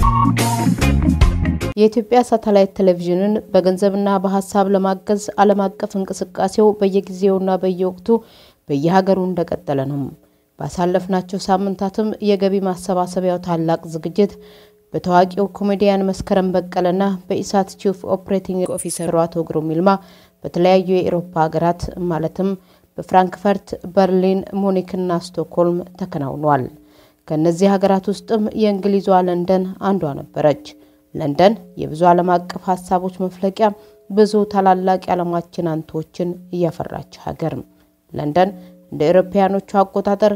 የኢትዮጵያ ሳተላይት ቴሌቪዥንን በገንዘብና በሀሳብ ለማገዝ ዓለም አቀፍ እንቅስቃሴው በየጊዜውና በየወቅቱ በየሀገሩ እንደቀጠለ ነው። ባሳለፍናቸው ሳምንታትም የገቢ ማሰባሰቢያው ታላቅ ዝግጅት በታዋቂው ኮሜዲያን መስከረም በቀለና በኢሳት ቺፍ ኦፕሬቲንግ ኦፊሰሩ አቶ ግሩም ይልማ በተለያዩ የኤሮፓ ሀገራት ማለትም በፍራንክፈርት፣ በርሊን፣ ሙኒክና ስቶክሆልም ተከናውኗል። ከእነዚህ ሀገራት ውስጥም የእንግሊዟ ለንደን አንዷ ነበረች። ለንደን የብዙ ዓለም አቀፍ ሀሳቦች መፍለቂያ፣ ብዙ ታላላቅ የዓለማችን አንቶችን እያፈራች ሀገር። ለንደን እንደ አውሮፓውያኖቹ አቆጣጠር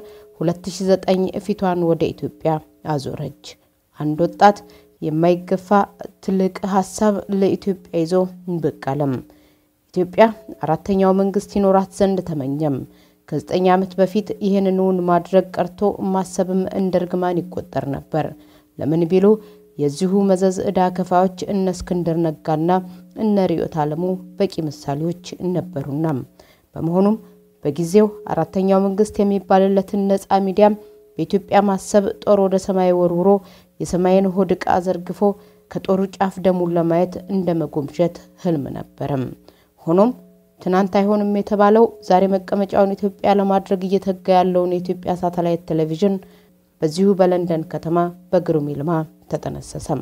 2009 ፊቷን ወደ ኢትዮጵያ አዞረች። አንድ ወጣት የማይገፋ ትልቅ ሀሳብ ለኢትዮጵያ ይዞ ብቅ አለም። ኢትዮጵያ አራተኛው መንግስት ይኖራት ዘንድ ተመኘም። ከዘጠኝ ዓመት በፊት ይህንኑን ማድረግ ቀርቶ ማሰብም እንደ እርግማን ይቆጠር ነበር። ለምን ቢሉ የዚሁ መዘዝ ዕዳ ከፋዮች እነ እስክንድር ነጋና እነ ርዕዮት ዓለሙ በቂ ምሳሌዎች ነበሩና በመሆኑም በጊዜው አራተኛው መንግስት የሚባልለትን ነፃ ሚዲያም በኢትዮጵያ ማሰብ ጦር ወደ ሰማይ ወርውሮ የሰማይን ሆድ ዕቃ ዘርግፎ ከጦሩ ጫፍ ደሙን ለማየት እንደ መጎምጀት ህልም ነበረም። ሆኖም ትናንት አይሆንም የተባለው ዛሬ መቀመጫውን ኢትዮጵያ ለማድረግ እየተጋ ያለውን የኢትዮጵያ ሳተላይት ቴሌቪዥን በዚሁ በለንደን ከተማ በግሩም ይልማ ተጠነሰሰም።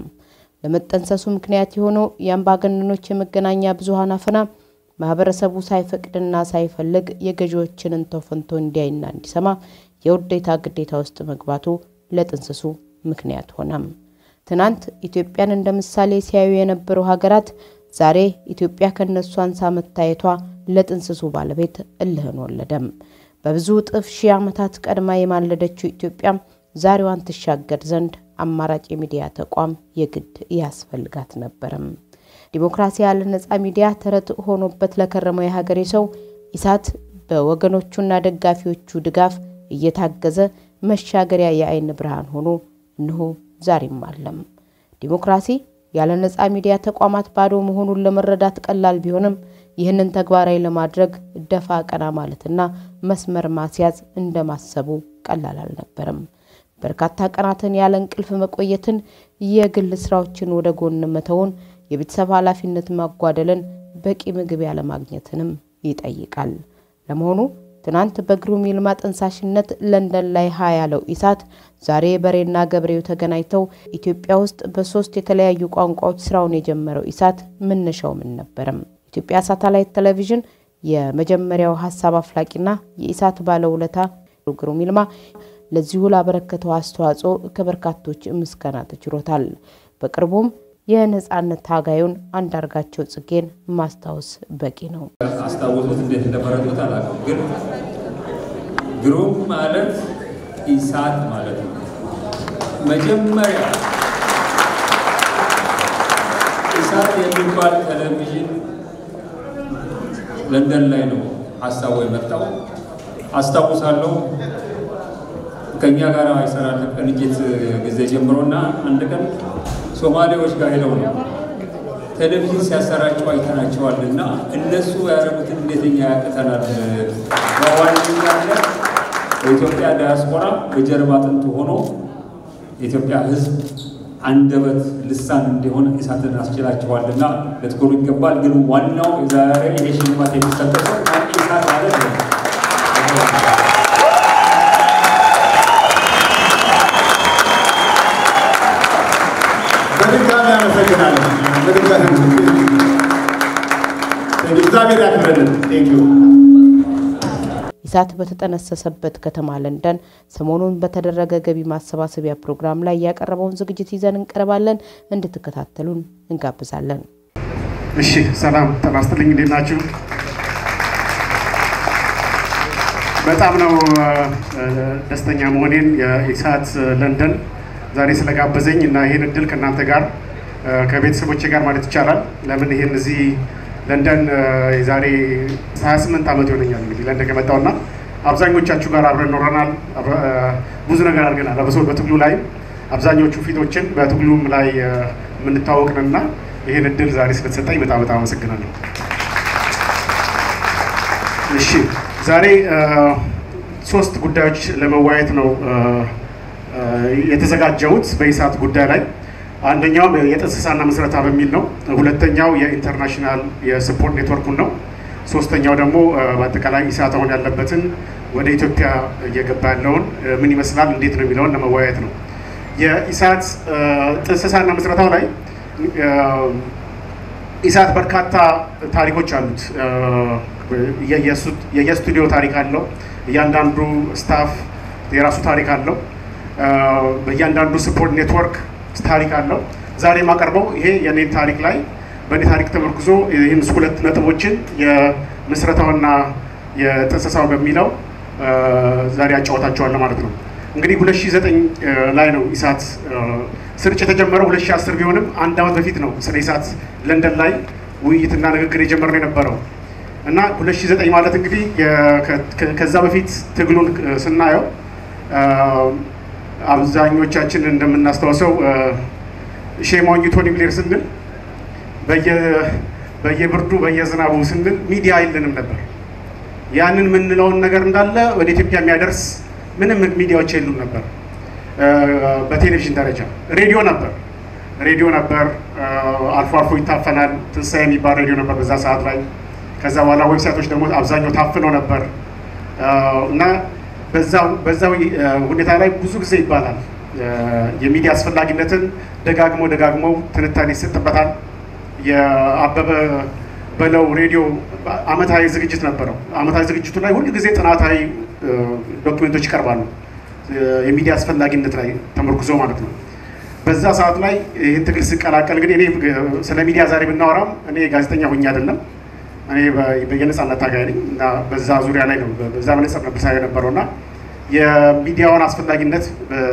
ለመጠንሰሱ ምክንያት የሆነው የአምባገነኖች የመገናኛ ብዙኃን አፈና ማህበረሰቡ ሳይፈቅድና ሳይፈልግ የገዢዎችን እንቶ ፈንቶ እንዲያይና እንዲሰማ የውዴታ ግዴታ ውስጥ መግባቱ ለጥንስሱ ምክንያት ሆነም። ትናንት ኢትዮጵያን እንደ ምሳሌ ሲያዩ የነበሩ ሀገራት ዛሬ ኢትዮጵያ ከነሱ አንሳ መታየቷ ለጥንስሱ ባለቤት እልህን ወለደም። በብዙ እጥፍ ሺህ ዓመታት ቀድማ የማለደችው ኢትዮጵያ ዛሬዋን ትሻገር ዘንድ አማራጭ የሚዲያ ተቋም የግድ ያስፈልጋት ነበረም። ዲሞክራሲ ያለ ነጻ ሚዲያ ተረት ሆኖበት ለከረመው የሀገሬ ሰው ኢሳት በወገኖቹና ደጋፊዎቹ ድጋፍ እየታገዘ መሻገሪያ የአይን ብርሃን ሆኖ እንሆ ዛሬም አለም። ዲሞክራሲ ያለ ነጻ ሚዲያ ተቋማት ባዶ መሆኑን ለመረዳት ቀላል ቢሆንም ይህንን ተግባራዊ ለማድረግ ደፋ ቀና ማለትና መስመር ማስያዝ እንደማሰቡ ቀላል አልነበረም። በርካታ ቀናትን ያለ እንቅልፍ መቆየትን፣ የግል ስራዎችን ወደ ጎን መተውን፣ የቤተሰብ ኃላፊነት ማጓደልን፣ በቂ ምግብ ያለማግኘትንም ይጠይቃል። ለመሆኑ ትናንት በግሩም ይልማ ጠንሳሽነት ለንደን ላይ ሀ ያለው ኢሳት ዛሬ በሬና ገብሬው ተገናኝተው ኢትዮጵያ ውስጥ በሶስት የተለያዩ ቋንቋዎች ስራውን የጀመረው ኢሳት መነሻው ምን ነበረም? ኢትዮጵያ ሳተላይት ቴሌቪዥን የመጀመሪያው ሀሳብ አፍላቂና የኢሳት ባለውለታ ግሩም ይልማ ለዚሁ ላበረከተው አስተዋጽኦ ከበርካቶች ምስጋና ተችሮታል። በቅርቡም የነጻነት ታጋዩን አንዳርጋቸው ጽጌን ማስታወስ በቂ ነው። አስታወሱት እንዴት እንደመረጡት አላውቅም፣ ግን ግሩም ማለት ኢሳት ማለት ነው። መጀመሪያ ኢሳት የሚባል ቴሌቪዥን ለንደን ላይ ነው ሀሳቡ የመጣው። አስታውሳለሁ ከእኛ ጋር ይሰራል ቅንጅት ጊዜ ጀምሮና አንድ ቀን ሶማሌዎች ጋር ሄደው ነው ቴሌቪዥን ሲያሰራጩ አይተናቸዋል። እና እነሱ ያደረጉትን እንዴት እኛ ያቅተናል? በዋነኛነት በኢትዮጵያ ዳያስፖራ በጀርባ አጥንት ሆኖ የኢትዮጵያ ሕዝብ አንደበት ልሳን እንዲሆን ኢሳትን አስችላቸዋልና ልትኮሩ ይገባል። ግን ዋናው የዛሬ ይሄ ሽልማት የሚሰጠው ሰው ኢሳት ማለት ነው። በድጋሚ አመሰግናለሁ። በድጋሚ እግዚአብሔር ያክብረልን። ቴንኪዩ ኢሳት በተጠነሰሰበት ከተማ ለንደን ሰሞኑን በተደረገ ገቢ ማሰባሰቢያ ፕሮግራም ላይ ያቀረበውን ዝግጅት ይዘን እንቀርባለን። እንድትከታተሉን እንጋብዛለን። እሺ፣ ሰላም ጤና ይስጥልኝ። እንዴት ናችሁ? በጣም ነው ደስተኛ መሆኔን የኢሳት ለንደን ዛሬ ስለጋበዘኝ እና ይህን እድል ከእናንተ ጋር ከቤተሰቦቼ ጋር ማለት ይቻላል። ለምን ይህን እዚህ ለንደን የዛሬ 28 ዓመት ይሆነኛል እንግዲህ ለንደን ከመጣሁና አብዛኞቻችሁ ጋር አብረን ኖረናል። ብዙ ነገር አድርገናል። በሰው በትግሉ ላይ አብዛኞቹ ፊቶችን በትግሉም ላይ የምንታወቅንና ይህን እድል ዛሬ ስለተሰጠኝ በጣም በጣም አመሰግናለሁ። እሺ ዛሬ ሶስት ጉዳዮች ለመወያየት ነው የተዘጋጀሁት በኢሳት ጉዳይ ላይ። አንደኛው የጥንስሳና ምስረታ በሚል ነው። ሁለተኛው የኢንተርናሽናል የስፖርት ኔትወርኩን ነው። ሶስተኛው ደግሞ በአጠቃላይ ኢሳት አሁን ያለበትን ወደ ኢትዮጵያ እየገባ ያለውን ምን ይመስላል፣ እንዴት ነው የሚለውን ለመወያየት ነው። የኢሳት ጥንስሳና ምስረታው ላይ ኢሳት በርካታ ታሪኮች አሉት። የየስቱዲዮ ታሪክ አለው። እያንዳንዱ ስታፍ የራሱ ታሪክ አለው። በእያንዳንዱ ስፖርት ኔትወርክ ታሪክ አለው። ዛሬ የማቀርበው ይሄ የኔን ታሪክ ላይ በእኔ ታሪክ ተመርኩዞ ይህን ሁለት ነጥቦችን የምስረታውና የጥንሰሳው በሚለው ዛሬ ያጫወታቸዋለሁ ማለት ነው። እንግዲህ 2009 ላይ ነው ኢሳት ስርጭት የተጀመረው 2010 ቢሆንም አንድ ዓመት በፊት ነው ስለ ኢሳት ለንደን ላይ ውይይትና ንግግር የጀመርነው የነበረው እና 2009 ማለት እንግዲህ ከዛ በፊት ትግሉን ስናየው አብዛኞቻችን እንደምናስታውሰው ሼሞኝ ቶኒ ብሌር ስንል በየብርዱ በየዝናቡ ስንል ሚዲያ የለንም ነበር። ያንን የምንለውን ነገር እንዳለ ወደ ኢትዮጵያ የሚያደርስ ምንም ሚዲያዎች የሉም ነበር። በቴሌቪዥን ደረጃ ሬዲዮ ነበር ሬዲዮ ነበር። አልፎ አልፎ ይታፈናል። ትንሣኤ የሚባል ሬዲዮ ነበር በዛ ሰዓት ላይ። ከዛ በኋላ ዌብሳይቶች ደግሞ አብዛኛው ታፍነው ነበር እና በዛ ሁኔታ ላይ ብዙ ጊዜ ይባላል የሚዲያ አስፈላጊነትን ደጋግሞ ደጋግመው ትንታኔ ይሰጥበታል። የአበበ በለው ሬዲዮ አመታዊ ዝግጅት ነበረው። አመታዊ ዝግጅቱ ላይ ሁል ጊዜ ጥናታዊ ዶክመንቶች ይቀርባሉ፣ የሚዲያ አስፈላጊነት ላይ ተመርኩዞ ማለት ነው። በዛ ሰዓት ላይ ይህን ትግል ስቀላቀል እንግዲህ እኔ ስለ ሚዲያ ዛሬ ብናወራም እኔ ጋዜጠኛ ሁኜ አይደለም፣ እኔ የነጻነት ታጋይ ነኝ እና በዛ ዙሪያ ላይ ነው በዛ መነጽር ነበር ሳይ የነበረው እና የሚዲያውን አስፈላጊነት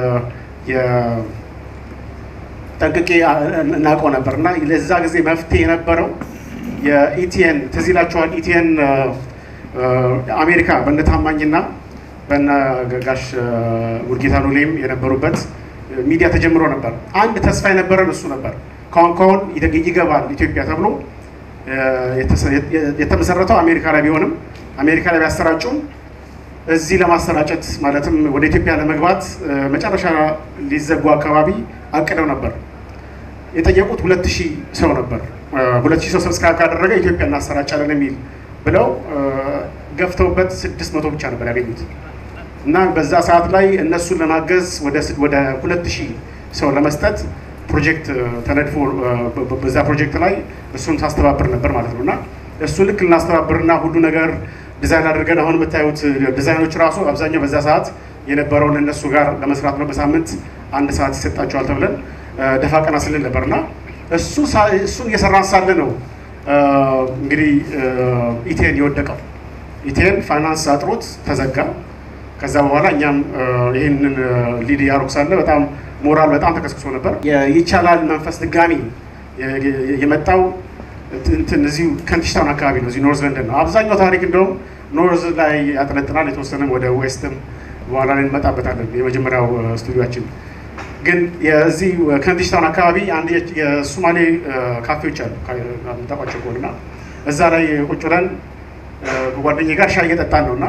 ጠንቅቄ እናውቀው ነበር እና ለዛ ጊዜ መፍትሄ የነበረው የኢቲኤን ትዝ ይላችኋል። ኢቲኤን አሜሪካ በነ ታማኝና በነ ጋሽ ሙልጌታ ሉሌም የነበሩበት ሚዲያ ተጀምሮ ነበር። አንድ ተስፋ የነበረን እሱ ነበር። ካሁን ካሁን ይገባል ኢትዮጵያ ተብሎ የተመሰረተው አሜሪካ ላይ ቢሆንም አሜሪካ ላይ ቢያሰራጩም እዚህ ለማሰራጨት ማለትም ወደ ኢትዮጵያ ለመግባት መጨረሻ ሊዘጉ አካባቢ አቅደው ነበር። የጠየቁት ሁለት ሺህ ሰው ነበር። ሁለት ሺህ ሰው ሰብስክራይብ ካደረገ ኢትዮጵያ እናሰራጫለን የሚል ብለው ገፍተውበት ስድስት መቶ ብቻ ነበር ያገኙት እና በዛ ሰዓት ላይ እነሱን ለማገዝ ወደ ሁለት ሺህ ሰው ለመስጠት ፕሮጀክት ተነድፎ በዛ ፕሮጀክት ላይ እሱን ሳስተባብር ነበር ማለት ነው እና እሱ ልክ ልናስተባብርና ሁሉ ነገር ዲዛይን አድርገን አሁን የምታዩት ዲዛይኖች ራሱ አብዛኛው በዛ ሰዓት የነበረውን እነሱ ጋር ለመስራት ነው። በሳምንት አንድ ሰዓት ይሰጣቸዋል ተብለን ደፋ ቀና ስልን ነበር እና እሱን እየሰራን ሳለ ነው እንግዲህ ኢቴን የወደቀው። ኢቴን ፋይናንስ አጥሮት ተዘጋ። ከዛ በኋላ እኛም ይህንን ሊድ እያደረጉ ሳለ በጣም ሞራል በጣም ተቀስቅሶ ነበር። ይቻላል መንፈስ ድጋሚ የመጣው እንትን እዚሁ ከንቲሽታውን አካባቢ ነው። እዚሁ ኖርዝ ለንደን ነው አብዛኛው ታሪክ። እንደውም ኖርዝ ላይ ያጠነጥናል፣ የተወሰነም ወደ ዌስትም በኋላ ላይ እንመጣበታለን። የመጀመሪያው ስቱዲዮችን ግን የዚህ ከንቲሽታውን አካባቢ አንድ የሱማሌ ካፌዎች አሉ የምታውቋቸው ከሆነና እዛ ላይ ቁጭ ብለን ከጓደኛዬ ጋር ሻይ እየጠጣን ነው እና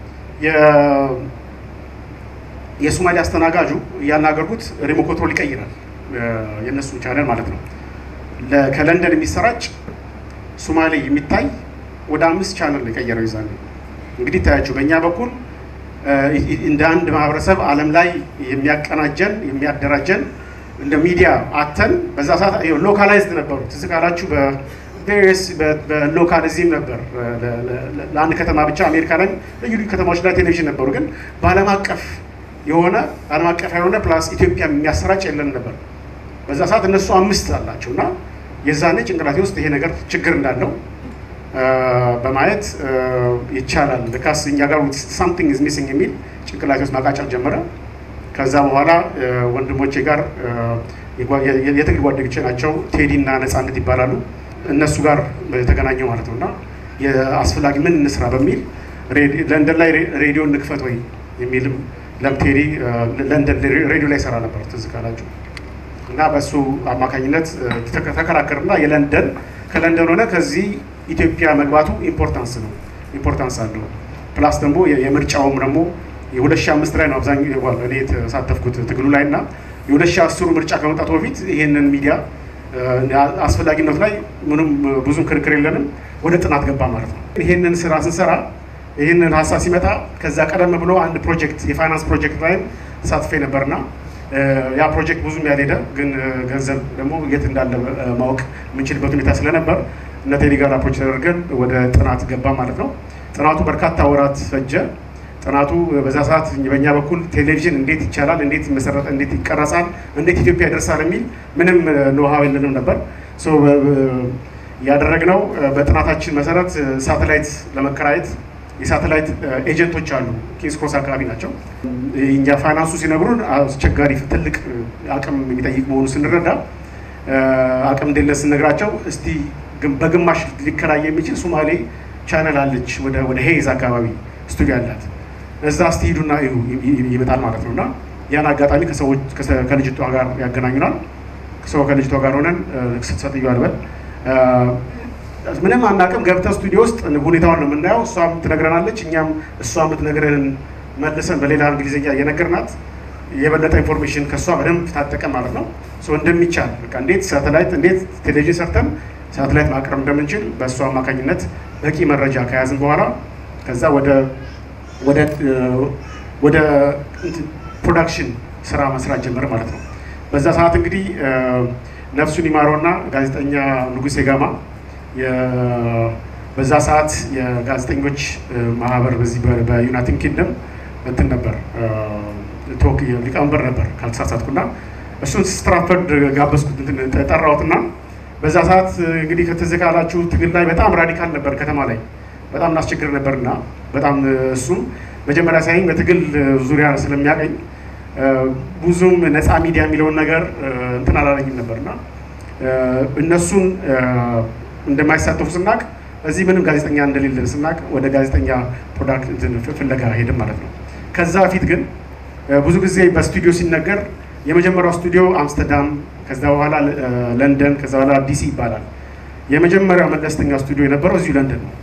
የሱማሌ አስተናጋጁ እያናገርኩት ሪሞት ኮንትሮል ይቀይራል፣ የእነሱን ቻነል ማለት ነው። ከለንደን የሚሰራጭ ሱማሌ የሚታይ ወደ አምስት ቻነል የቀየረው ይዛል። እንግዲህ ታያቸው በእኛ በኩል እንደ አንድ ማህበረሰብ ዓለም ላይ የሚያቀናጀን የሚያደራጀን እንደ ሚዲያ አተን በዛ ሰዓት ሎካላይዝድ ነበሩ። ትዝ ካላችሁ በቬሪየስ በሎካል እዚህም ነበር ለአንድ ከተማ ብቻ አሜሪካ ላይ ልዩ ልዩ ከተማዎች ላይ ቴሌቪዥን ነበሩ። ግን በዓለም አቀፍ የሆነ ዓለም አቀፍ የሆነ ፕላስ ኢትዮጵያ የሚያሰራጭ የለን ነበር። በዛ ሰዓት እነሱ አምስት አላቸው እና የዛኔ ጭንቅላቴ ውስጥ ይሄ ነገር ችግር እንዳለው በማየት ይቻላል ልካስ እኛ ጋር ሳምቲንግ ኢዝ ሚሲንግ የሚል ጭንቅላቴ ውስጥ ማቃጨል ጀመረ። ከዛ በኋላ ወንድሞቼ ጋር የትግል ጓደኞቼ ናቸው፣ ቴዲ እና ነፃነት ይባላሉ። እነሱ ጋር የተገናኘው ማለት ነው እና የአስፈላጊ ምን እንስራ በሚል ለንደን ላይ ሬዲዮ እንክፈት ወይ የሚልም ለምቴዲ ለንደን ሬዲዮ ላይ ይሰራ ነበር ትዝ ካላችሁ እና በእሱ አማካኝነት ተከራከርና የለንደን ከለንደን ሆነ ከዚህ ኢትዮጵያ መግባቱ ኢምፖርታንስ ነው ኢምፖርታንስ አለው። ፕላስ ደግሞ የምርጫውም ደግሞ የሁለት ሺህ አምስት ላይ ነው አብዛኛው እኔ የተሳተፍኩት ትግሉ ላይ እና የሁለት ሺህ አስሩ ምርጫ ከመምጣቱ በፊት ይህንን ሚዲያ አስፈላጊነቱ ላይ ምንም ብዙም ክርክር የለንም። ወደ ጥናት ገባ ማለት ነው። ይህንን ስራ ስንሰራ ይህንን ሀሳብ ሲመጣ ከዛ ቀደም ብሎ አንድ ፕሮጀክት የፋይናንስ ፕሮጀክት ላይም ተሳትፌ ነበርና ያ ፕሮጀክት ብዙም ያልሄደ ግን ገንዘብ ደግሞ የት እንዳለ ማወቅ የምንችልበት ሁኔታ ስለነበር እነ ቴዲ ጋር አፕሮች ተደርገን ወደ ጥናት ገባ ማለት ነው። ጥናቱ በርካታ ወራት ፈጀ። ጥናቱ በዛ ሰዓት በእኛ በኩል ቴሌቪዥን እንዴት ይቻላል፣ እንዴት መሰረተ፣ እንዴት ይቀረጻል፣ እንዴት ኢትዮጵያ ይደርሳል የሚል ምንም ኖሃው የለንም ነበር። ያደረግነው በጥናታችን መሰረት ሳተላይት ለመከራየት የሳተላይት ኤጀንቶች አሉ። ኪንግስ ክሮስ አካባቢ ናቸው። እኛ ፋይናንሱ ሲነግሩን አስቸጋሪ ትልቅ አቅም የሚጠይቅ መሆኑ ስንረዳ አቅም እንደሌለን ስንነግራቸው እስቲ በግማሽ ሊከራይ የሚችል ሶማሌ ቻነል አለች ወደ ሄይዝ አካባቢ ስቱዲዮ አላት እዛ እስቲ ሂዱና ይመጣል ማለት ነው። እና ያን አጋጣሚ ከሰዎች ከልጅቷ ጋር ያገናኙናል። ሰው ከልጅቷ ጋር ሆነን ስትሰጥዩ አልበል ምንም አናውቅም። ገብተን ስቱዲዮ ውስጥ ሁኔታውን ነው የምናየው። እሷም ትነግረናለች፣ እኛም እሷ የምትነግረንን መልሰን በሌላ እንግሊዝኛ እየነገርናት የበለጠ ኢንፎርሜሽን ከእሷ በደንብ ታጠቀ ማለት ነው። እንደሚቻል በቃ እንዴት ሳተላይት እንዴት ቴሌቪዥን ሰርተን ሳተላይት ማቅረብ እንደምንችል በእሷ አማካኝነት በቂ መረጃ ከያዝን በኋላ ከዛ ወደ ወደ ወደ ፕሮዳክሽን ስራ መስራት ጀመረ ማለት ነው። በዛ ሰዓት እንግዲህ ነፍሱን ይማረውና ጋዜጠኛ ንጉሴ ጋማ በዛ ሰዓት የጋዜጠኞች ማህበር በዚህ በዩናይትድ ኪንግደም እንትን ነበር ቶክ ሊቀመንበር ነበር ካልተሳሳትኩና እሱን ስትራፈርድ ጋበዝኩት ጠራሁትና በዛ ሰዓት እንግዲህ ከትዝ ካላችሁ ትግል ላይ በጣም ራዲካል ነበር ከተማ ላይ በጣም እናስቸግር ነበርና በጣም እሱም መጀመሪያ ሳይኝ በትግል ዙሪያ ስለሚያቀኝ ብዙም ነፃ ሚዲያ የሚለውን ነገር እንትን አላለኝም ነበርና እነሱን እንደማይሳተፉ ስናቅ እዚህ ምንም ጋዜጠኛ እንደሌለን ስናቅ ወደ ጋዜጠኛ ፕሮዳክት ፍለጋ ሄድን ማለት ነው። ከዛ በፊት ግን ብዙ ጊዜ በስቱዲዮ ሲነገር የመጀመሪያው ስቱዲዮ አምስተርዳም፣ ከዛ በኋላ ለንደን፣ ከዛ በኋላ ዲሲ ይባላል። የመጀመሪያው መለስተኛ ስቱዲዮ የነበረው እዚሁ ለንደን ነው።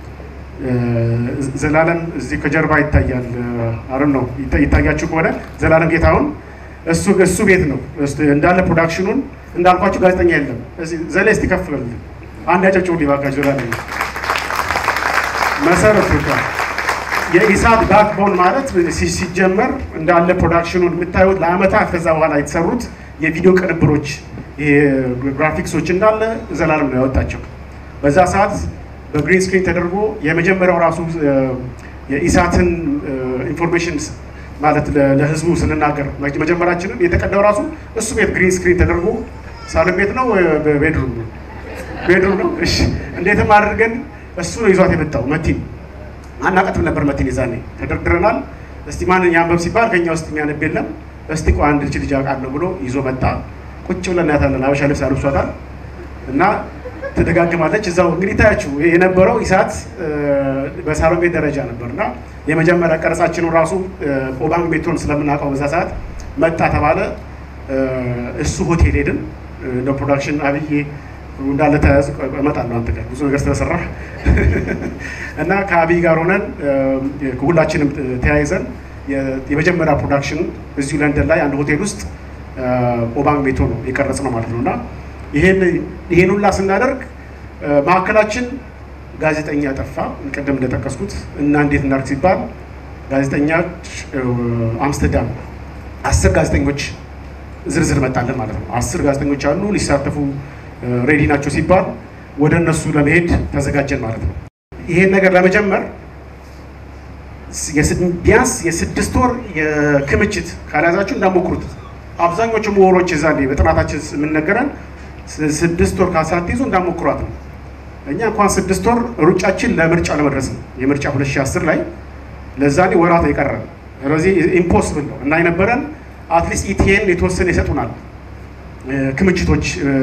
ዘላለም እዚህ ከጀርባ ይታያል። አረን ነው ይታያችሁ ከሆነ ዘላለም ጌታሁን እሱ እሱ ቤት ነው እንዳለ ፕሮዳክሽኑን እንዳልኳችሁ ጋዜጠኛ የለም። ዘሌ እስቲ ከፍ በል አንድ ያጨብጭቡ ሊባካችሁ ዘላለም መሰረቱ የኢሳት ባክቦን ማለት ሲጀመር እንዳለ ፕሮዳክሽኑን የምታዩት ለአመታት ከዛ በኋላ የተሰሩት የቪዲዮ ቅንብሮች ግራፊክሶች እንዳለ ዘላለም ነው ያወጣቸው። በዛ ሰዓት በግሪን ስክሪን ተደርጎ የመጀመሪያው ራሱ የኢሳትን ኢንፎርሜሽን ማለት ለህዝቡ ስንናገር መጀመራችንን የተቀዳው ራሱ እሱ ቤት ግሪን ስክሪን ተደርጎ ሳሎን ቤት ነው ቤድሩም ነው ቤድሩም ነው። እሺ እንዴትም አድርገን እሱ ነው ይዟት የመጣው መቲን አናቀትም ነበር መቲን ይዛኔ ተደርድረናል። እስቲ ማንን ያንበብ ሲባል ከኛ ውስጥ የሚያነብ የለም። እስቲ ቆይ አንድ ልጅ ልጅ አውቃለሁ ብሎ ይዞ መጣ። ቁጭ ብለን እናያታለን። አበሻ ልብስ አልብሷታል እና ትደጋግማለች። እዛው እንግዲህ ታያችሁ የነበረው ኢሳት በሳሎን ቤት ደረጃ ነበር እና የመጀመሪያ ቀረጻችንን ራሱ ኦባንግ ቤቶን ስለምናውቀው በዛ ሰዓት መጣ ተባለ። እሱ ሆቴል ሄድን። እንደ ፕሮዳክሽን አብዬ እንዳለ ተያዝ እመጣለሁ አንተ ጋር ብዙ ነገር ስለሰራ እና ከአብይ ጋር ሆነን ሁላችንም ተያይዘን የመጀመሪያ ፕሮዳክሽን እዚሁ ለንደን ላይ አንድ ሆቴል ውስጥ ኦባንግ ቤቶ ነው የቀረጽ ነው ማለት ነው እና ይሄን ሁላ ስናደርግ ማዕከላችን ጋዜጠኛ ጠፋ። ቅድም እንደጠቀስኩት እና እንዴት እናድርግ ሲባል ጋዜጠኞች አምስተርዳም አስር ጋዜጠኞች ዝርዝር መጣለን ማለት ነው። አስር ጋዜጠኞች አሉ ሊሳተፉ ሬዲ ናቸው ሲባል ወደ እነሱ ለመሄድ ተዘጋጀን ማለት ነው። ይሄን ነገር ለመጀመር ቢያንስ የስድስት ወር የክምችት ካልያዛችሁ እንዳሞክሩት። አብዛኞቹ ምሁሮች እዛ በጥናታችን የምንነገረን ስድስት ወር ካሳትይዙ እንዳሞክሯት ነው። እኛ እንኳን ስድስት ወር ሩጫችን ለምርጫ ለመድረስ ነው። የምርጫ 2010 ላይ ለዛኔ ወራት የቀረን ስለዚህ ኢምፖስብል ነው እና የነበረን አትሊስት ኢቲኤን የተወሰነ ይሰጡናል ክምችቶች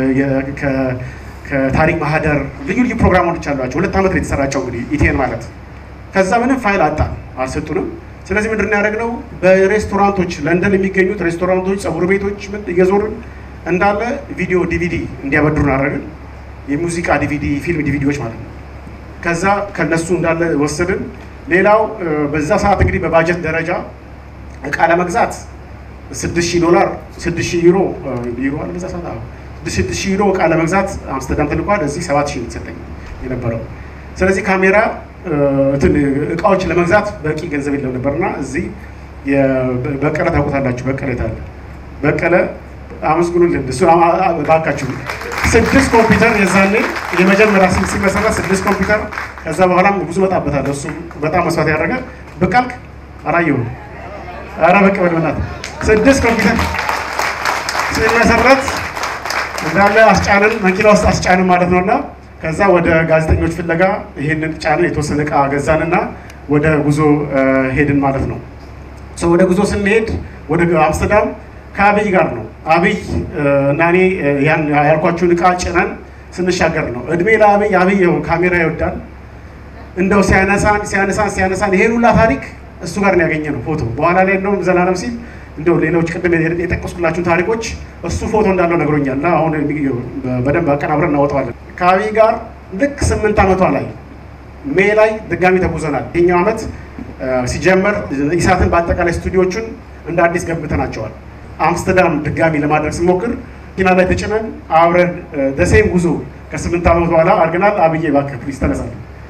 ከታሪክ ማህደር ልዩ ልዩ ፕሮግራሞች አሏቸው። ሁለት ዓመት ነው የተሰራጨው እንግዲህ ኢቲኤን ማለት ከዛ ምንም ፋይል አጣን፣ አልሰጡንም። ስለዚህ ምንድን ነው ያደረግነው? በሬስቶራንቶች ለንደን የሚገኙት ሬስቶራንቶች፣ ጸጉር ቤቶች እየዞርን እንዳለ ቪዲዮ ዲቪዲ እንዲያበድሩን አደረግን። የሙዚቃ ዲቪዲ፣ ፊልም ዲቪዲዎች ማለት ነው። ከዛ ከነሱ እንዳለ ወሰድን። ሌላው በዛ ሰዓት እንግዲህ በባጀት ደረጃ እቃ ለመግዛት ስድስት ሺህ ዶላር ስድስት ሺህ ዩሮ ዩሮ አለ በዛ ሰዓት ስድስት ሺህ ዩሮ እቃ ለመግዛት አምስተርዳም ተልኳል። እዚህ ሰባት ሺህ የተሰጠኝ የነበረው ስለዚህ ካሜራ እንትን እቃዎች ለመግዛት በቂ ገንዘብ የለም ነበርና እዚህ በቀለ ታውቁታላችሁ። በቀለ የታለ በቀለ አመስግኑልን። እሱ ባካችሁ ስድስት ኮምፒውተር የዛኔ የመጀመሪያ ስም ሲመሰረት ስድስት ኮምፒውተር ከዛ በኋላም ብዙ መጣበታል። እሱ በጣም መስዋዕት ያደረገ ብቃልክ አላየሁም። ኧረ በቃ በል በእናትህ ስድስት ኮምፒውተር ሲመሰረት እንዳለ አስጫንን መኪና ውስጥ አስጫንን ማለት ነው እና ከዛ ወደ ጋዜጠኞች ፍለጋ ይህንን ጫንን የተወሰነ እቃ ገዛንና ወደ ጉዞ ሄድን ማለት ነው። ወደ ጉዞ ስንሄድ ወደ አምስተርዳም ከአብይ ጋር ነው። አብይ እና እኔ ያን ያልኳችሁን እቃ ጭነን ስንሻገር ነው። እድሜ ለአብይ አብይ ካሜራ ይወዳል። እንደው ሲያነሳን ሲያነሳን ሲያነሳን ይሄን ሁላ ታሪክ እሱ ጋር ነው ያገኘ ነው ፎቶ። በኋላ ላይ እንደውም ዘላለም ሲል እንደው ሌሎች ቅድም የጠቀስኩላችሁን ታሪኮች እሱ ፎቶ እንዳለው ነግሮኛል እና አሁን በደንብ አቀናብረን እናወጣዋለን። ከአብይ ጋር ልክ ስምንት ዓመቷ ላይ ሜይ ላይ ድጋሚ ተጉዘናል። ይህኛው ዓመት ሲጀመር ኢሳትን በአጠቃላይ ስቱዲዮቹን እንደ አዲስ ገንብተናቸዋል። አምስተርዳም ድጋሚ ለማድረግ ስሞክር መኪና ላይ ተጭነን አብረን ደሴም ጉዞ ከስምንት ዓመት በኋላ አድርገናል። አብዬ እባክህ ፕሊዝ ተነሳል።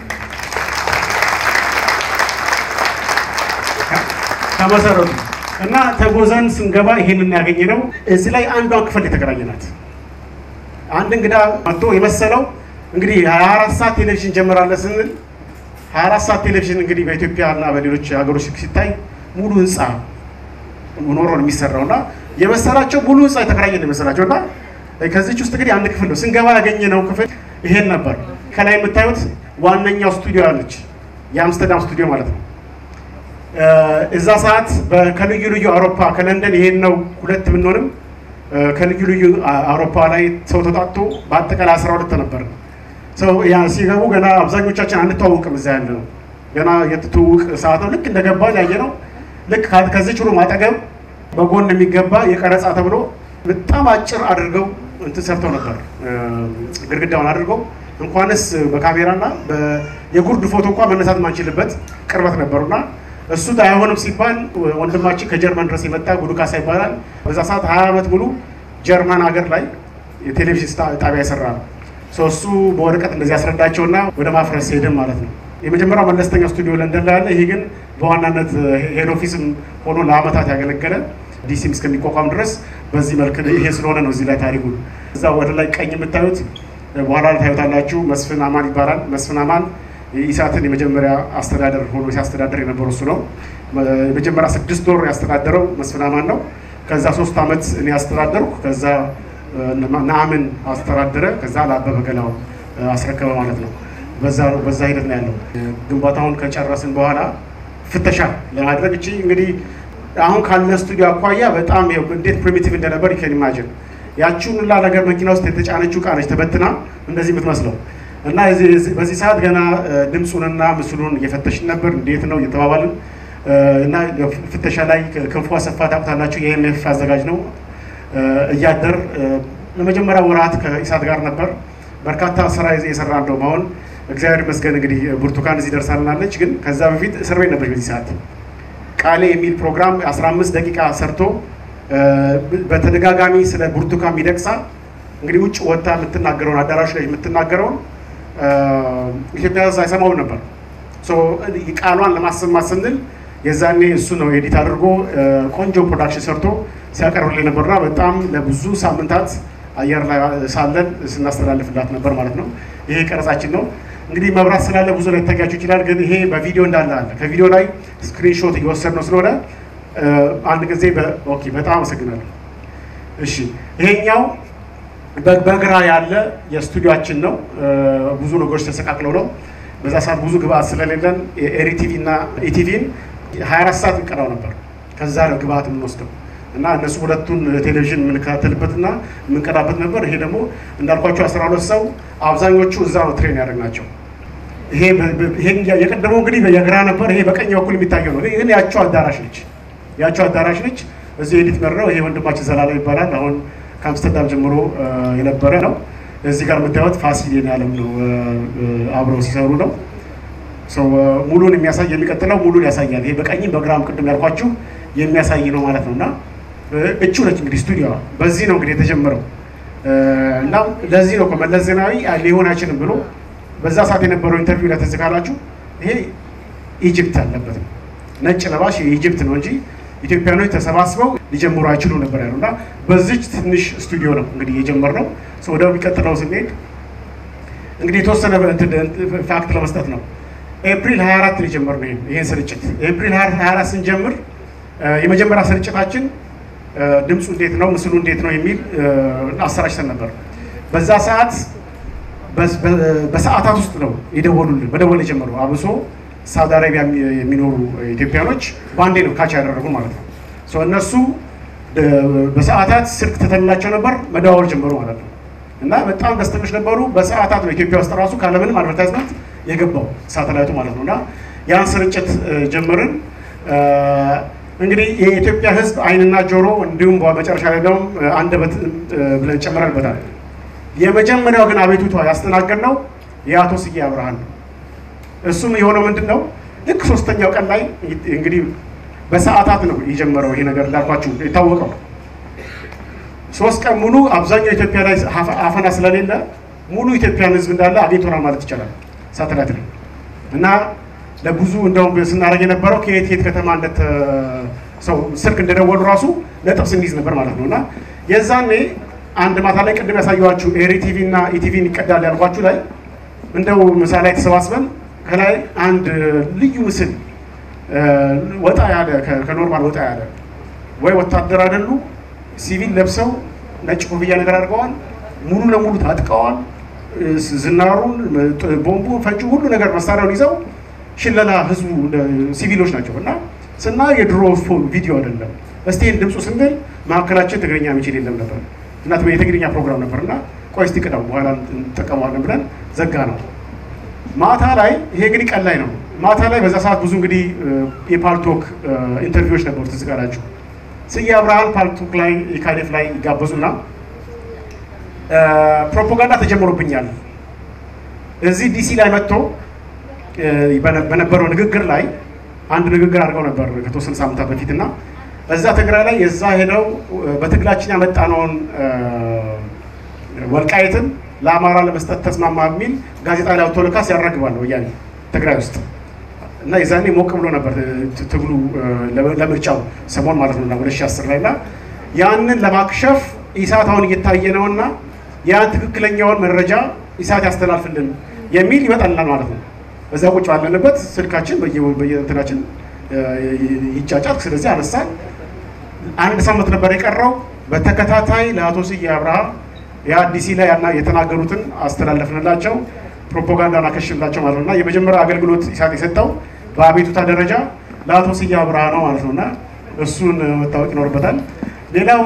ከመሰረቱ እና ተጎዘን ስንገባ ይሄንን ያገኘ ነው። እዚህ ላይ አንዷን ክፍል የተከራየናት አንድ እንግዳ መጥቶ የመሰለው እንግዲህ 24 ሰዓት ቴሌቪዥን ጀምራለን ስንል 24 ሰዓት ቴሌቪዥን እንግዲህ በኢትዮጵያ እና በሌሎች ሀገሮች ሲታይ ሙሉ ህንፃ ኖሮ ነው የሚሰራው እና የመሰላቸው ሙሉ ህንፃ የተከራየ ነው የመሰላቸው እና ከዚች ውስጥ እንግዲህ አንድ ክፍል ነው ስንገባ ያገኘነው ክፍል ይሄን ነበር። ከላይ የምታዩት ዋነኛው ስቱዲዮ አለች፣ የአምስተርዳም ስቱዲዮ ማለት ነው። እዛ ሰዓት ከልዩ ልዩ አውሮፓ ከለንደን ይሄን ነው ሁለት ብንሆንም ከልዩ ልዩ አውሮፓ ላይ ሰው ተጣጥቶ በአጠቃላይ አስራ ሁለት ነበር። ሰው ያ ሲገቡ ገና አብዛኞቻችን አንተዋውቅም። እዛ ያለ ነው ገና የትትውውቅ ሰዓት ነው። ልክ እንደገባን ያየ ነው። ልክ ከዚች ሩም አጠገብ በጎን የሚገባ የቀረጻ ተብሎ በጣም አጭር አድርገው እንትን ሰርተው ነበር ግድግዳውን አድርገው እንኳንስ በካሜራና የጉርድ ፎቶ እንኳን መነሳት ማንችልበት ቅርበት ነበሩና እሱ አይሆንም ሲባል ወንድማችን ከጀርመን ድረስ የመጣ ጉዱካሳ ይባላል። በዛ ሰዓት ሀያ ዓመት ሙሉ ጀርመን ሀገር ላይ የቴሌቪዥን ጣቢያ የሰራ ነው። እሱ በወረቀት እንደዚህ ያስረዳቸውና ወደ ማፍረስ ሄድን ማለት ነው። የመጀመሪያው መለስተኛ ስቱዲዮ ለንደን ላይ ያለ፣ ይሄ ግን በዋናነት ሄድ ኦፊስም ሆኖ ለአመታት ያገለገለ ዲሲም እስከሚቋቋም ድረስ በዚህ መልክ ይሄ ስለሆነ ነው። እዚህ ላይ ታሪኩ እዛ ወደ ላይ ቀኝ የምታዩት በኋላ ላይ ታዩታላችሁ። መስፍን አማን ይባላል። መስፍን አማን የኢሳትን የመጀመሪያ አስተዳደር ሆኖ ሲያስተዳደር የነበረው እሱ ነው። የመጀመሪያ ስድስት ወር ያስተዳደረው መስፍን አማን ነው። ከዛ ሶስት ዓመት እኔ ያስተዳደርኩ፣ ከዛ ነአምን አስተዳደረ፣ ከዛ ለአበበ ገላው አስረከበ ማለት ነው። በዛ ሂደት ነው ያለው። ግንባታውን ከጨረስን በኋላ ፍተሻ ለማድረግ እቺ እንግዲህ አሁን ካለ ስቱዲዮ አኳያ በጣም እንዴት ፕሪሚቲቭ እንደነበር ይከን ኢማጅን ያቺውን ሁላ ነገር መኪና ውስጥ የተጫነችው ዕቃ ነች ተበትና እንደዚህ የምትመስለው እና በዚህ ሰዓት ገና ድምፁንና ምስሉን እየፈተሽን ነበር። እንዴት ነው እየተባባልን እና ፍተሻ ላይ ክንፉ አሰፋ ታውቁታላችሁ፣ የኤምኤፍ አዘጋጅ ነው። እያደር ለመጀመሪያ ወራት ከኢሳት ጋር ነበር በርካታ ስራ የሰራ እንደውም አሁን እግዚአብሔር ይመስገን እንግዲህ ብርቱካን እዚህ ደርሳልናለች። ግን ከዛ በፊት እስር ቤት ነበረች በዚህ ሰዓት ቃሌ የሚል ፕሮግራም 15 ደቂቃ ሰርቶ በተደጋጋሚ ስለ ብርቱካን ሚደቅሳ እንግዲህ ውጭ ወጥታ የምትናገረውን አዳራሽ ላይ የምትናገረውን ኢትዮጵያ ሕዝብ አይሰማውም ነበር። ቃሏን ለማሰማት ስንል የዛኔ እሱ ነው ኤዲት አድርጎ ቆንጆ ፕሮዳክሽን ሰርቶ ሲያቀርብልን ነበርና በጣም ለብዙ ሳምንታት አየር ላይ ሳለን ስናስተላልፍላት ነበር ማለት ነው። ይሄ ቀረጻችን ነው። እንግዲህ መብራት ስላለ ብዙ ላይ ታያችሁ ይችላል፣ ግን ይሄ በቪዲዮ እንዳለ አለ። ከቪዲዮ ላይ ስክሪንሾት እየወሰድነው ስለሆነ አንድ ጊዜ ኦኬ፣ በጣም አመሰግናለሁ። እሺ፣ ይሄኛው በግራ ያለ የስቱዲዮችን ነው። ብዙ ነገሮች ተሰቃቅለው ነው። በዛ ሰዓት ብዙ ግብአት ስለሌለን ኤሪቲቪ እና ኢቲቪን 24 ሰዓት እንቀዳው ነበር። ከዛ ነው ግብአት የምንወስደው እና እነሱ ሁለቱን ቴሌቪዥን የምንከታተልበትና የምንቀዳበት ነበር። ይሄ ደግሞ እንዳልኳቸው አስራ ሁለት ሰው አብዛኞቹ እዛ ነው ትሬን ያደረግናቸው። ይሄ የቀደመው እንግዲህ የግራ ነበር። ይሄ በቀኝ በኩል የሚታየው ነው። ግን ያቸው አዳራሽ ነች፣ ያቸው አዳራሽ ነች። እዚህ ኤዲት መረው ይሄ ወንድማችን ዘላለም ይባላል። አሁን ከአምስተርዳም ጀምሮ የነበረ ነው። እዚህ ጋር የምታዩት ፋሲል ያለም ነው፣ አብረው ሲሰሩ ነው። ሰው ሙሉን የሚያሳይ የሚቀጥለው ሙሉን ያሳያል። ይሄ በቀኝም በግራም ቅድም ያልኳችሁ የሚያሳይ ነው ማለት ነው እና እቹ ነች እንግዲህ ስቱዲዮ በዚህ ነው እንግዲህ የተጀመረው እና ለዚህ ነው እኮ መለስ ዜናዊ ሊሆን አይችልም ብሎ በዛ ሰዓት የነበረው ኢንተርቪው ላይ ትዝ ካላችሁ ይሄ ኢጅፕት አለበት ነው ነጭ ለባሽ የኢጅፕት ነው እንጂ ኢትዮጵያኖች ተሰባስበው ሊጀምሩ አይችሉ ነበር ያለው እና በዚች ትንሽ ስቱዲዮ ነው እንግዲህ የጀመርነው። ወደ የሚቀጥለው ስንሄድ እንግዲህ የተወሰነ ፋክት ለመስጠት ነው። ኤፕሪል 24 ነው የጀመርነው ይህን ስርጭት። ኤፕሪል 24 ስንጀምር የመጀመሪያ ስርጭታችን ድምፁ እንዴት ነው ምስሉ እንዴት ነው የሚል አሰራጭተን ነበር። በዛ ሰዓት በሰዓታት ውስጥ ነው የደወሉልን መደወል የጀመሩ አብሶ ሳውዲ አረቢያ የሚኖሩ ኢትዮጵያኖች በአንዴ ነው ካች ያደረጉ ማለት ነው። እነሱ በሰዓታት ስልክ ትተንላቸው ነበር መደዋወል ጀመሩ ማለት ነው። እና በጣም ደስተኞች ነበሩ። በሰዓታት ነው ኢትዮጵያ ውስጥ ራሱ ካለምንም አድቨርታይዝመንት የገባው ሳተላይቱ ማለት ነው። እና ያን ስርጭት ጀመርን። እንግዲህ የኢትዮጵያ ሕዝብ ዓይንና ጆሮ እንዲሁም በመጨረሻ ላይ ደግሞ አንደበት ብለን ጨምረንበታል። የመጀመሪያው ግን አቤቱታ ያስተናገድነው የአቶ ስዬ አብርሃን ነው። እሱም የሆነው ምንድን ነው? ልክ ሶስተኛው ቀን ላይ እንግዲህ በሰዓታት ነው የጀመረው ይሄ ነገር እንዳልኳችሁ የታወቀው። ሶስት ቀን ሙሉ አብዛኛው ኢትዮጵያ ላይ አፈና ስለሌለ ሙሉ ኢትዮጵያን ህዝብ እንዳለ አግኝቶናል ማለት ይቻላል ሳተላይት ላይ እና ለብዙ እንደውም ስናደርግ የነበረው ከየት የት ከተማ እንደተ ሰው ስልክ እንደደወሉ ራሱ ነጥብ ስንይዝ ነበር ማለት ነው እና የዛኔ አንድ ማታ ላይ ቅድም ያሳየኋችሁ ኤሪ ቲቪ እና ኢቲቪን ይቀዳል ያልኳችሁ ላይ እንደው ምሳ ላይ ተሰባስበን ከላይ አንድ ልዩ ምስል ወጣ ያለ ከኖርማል ወጣ ያለ ወይ ወታደር አይደሉ ሲቪል ለብሰው ነጭ ኮፍያ ነገር አድርገዋል። ሙሉ ለሙሉ ታጥቀዋል። ዝናሩን፣ ቦምቡ፣ ፈንጩ ሁሉ ነገር መሳሪያውን ይዘው ሽለላ ህዝቡ ሲቪሎች ናቸው እና ስና የድሮ ቪዲዮ አይደለም። እስቲ ድምፁ ስንል መካከላችን ትግርኛ የሚችል የለም ነበር እና የትግርኛ ፕሮግራም ነበር እና ቆይ እስቲ ቅዳው በኋላ እንጠቀመዋለን ብለን ዘጋ ነው። ማታ ላይ ይሄ እንግዲህ ቀን ላይ ነው። ማታ ላይ በዛ ሰዓት ብዙ እንግዲህ የፓልቶክ ኢንተርቪዎች ነበሩ። ትዝ ካላችሁ ስዬ አብርሃን ፓልቶክ ላይ የካዴፍ ላይ ይጋበዙና ፕሮፓጋንዳ ተጀምሮብኛል እዚህ ዲሲ ላይ መጥቶ በነበረው ንግግር ላይ አንድ ንግግር አድርገው ነበር ከተወሰነ ሳምንታት በፊት እና እዛ ትግራይ ላይ የዛ ሄደው በትግላችን ያመጣነውን ወልቃይትን ለአማራ ለመስጠት ተስማማ የሚል ጋዜጣ ላይ አውጥቶ ልካስ ያራግባል ወያኔ ትግራይ ውስጥ እና የዛኔ ሞቅ ብሎ ነበር ትግሉ ለምርጫው ሰሞን ማለት ነው ወደ ሺህ አስር ላይ እና ያንን ለማክሸፍ ኢሳት አሁን እየታየ ነው እና ያን ትክክለኛውን መረጃ ኢሳት ያስተላልፍልን የሚል ይመጣልናል ማለት ነው። እዛ ቁጭ ባለንበት ስልካችን በየእንትናችን ይጫጫል። ስለዚህ አነሳን። አንድ ሳምንት ነበር የቀረው። በተከታታይ ለአቶ ስዬ አብርሃ የአዲሲ ላይ ያና የተናገሩትን አስተላለፍንላቸው፣ ፕሮፓጋንዳን አከሽንላቸው ማለት ነው እና የመጀመሪያ አገልግሎት ኢሳት የሰጠው በአቤቱታ ደረጃ ለአቶ ስዬ አብርሃ ነው ማለት ነው እና እሱን መታወቅ ይኖርበታል። ሌላው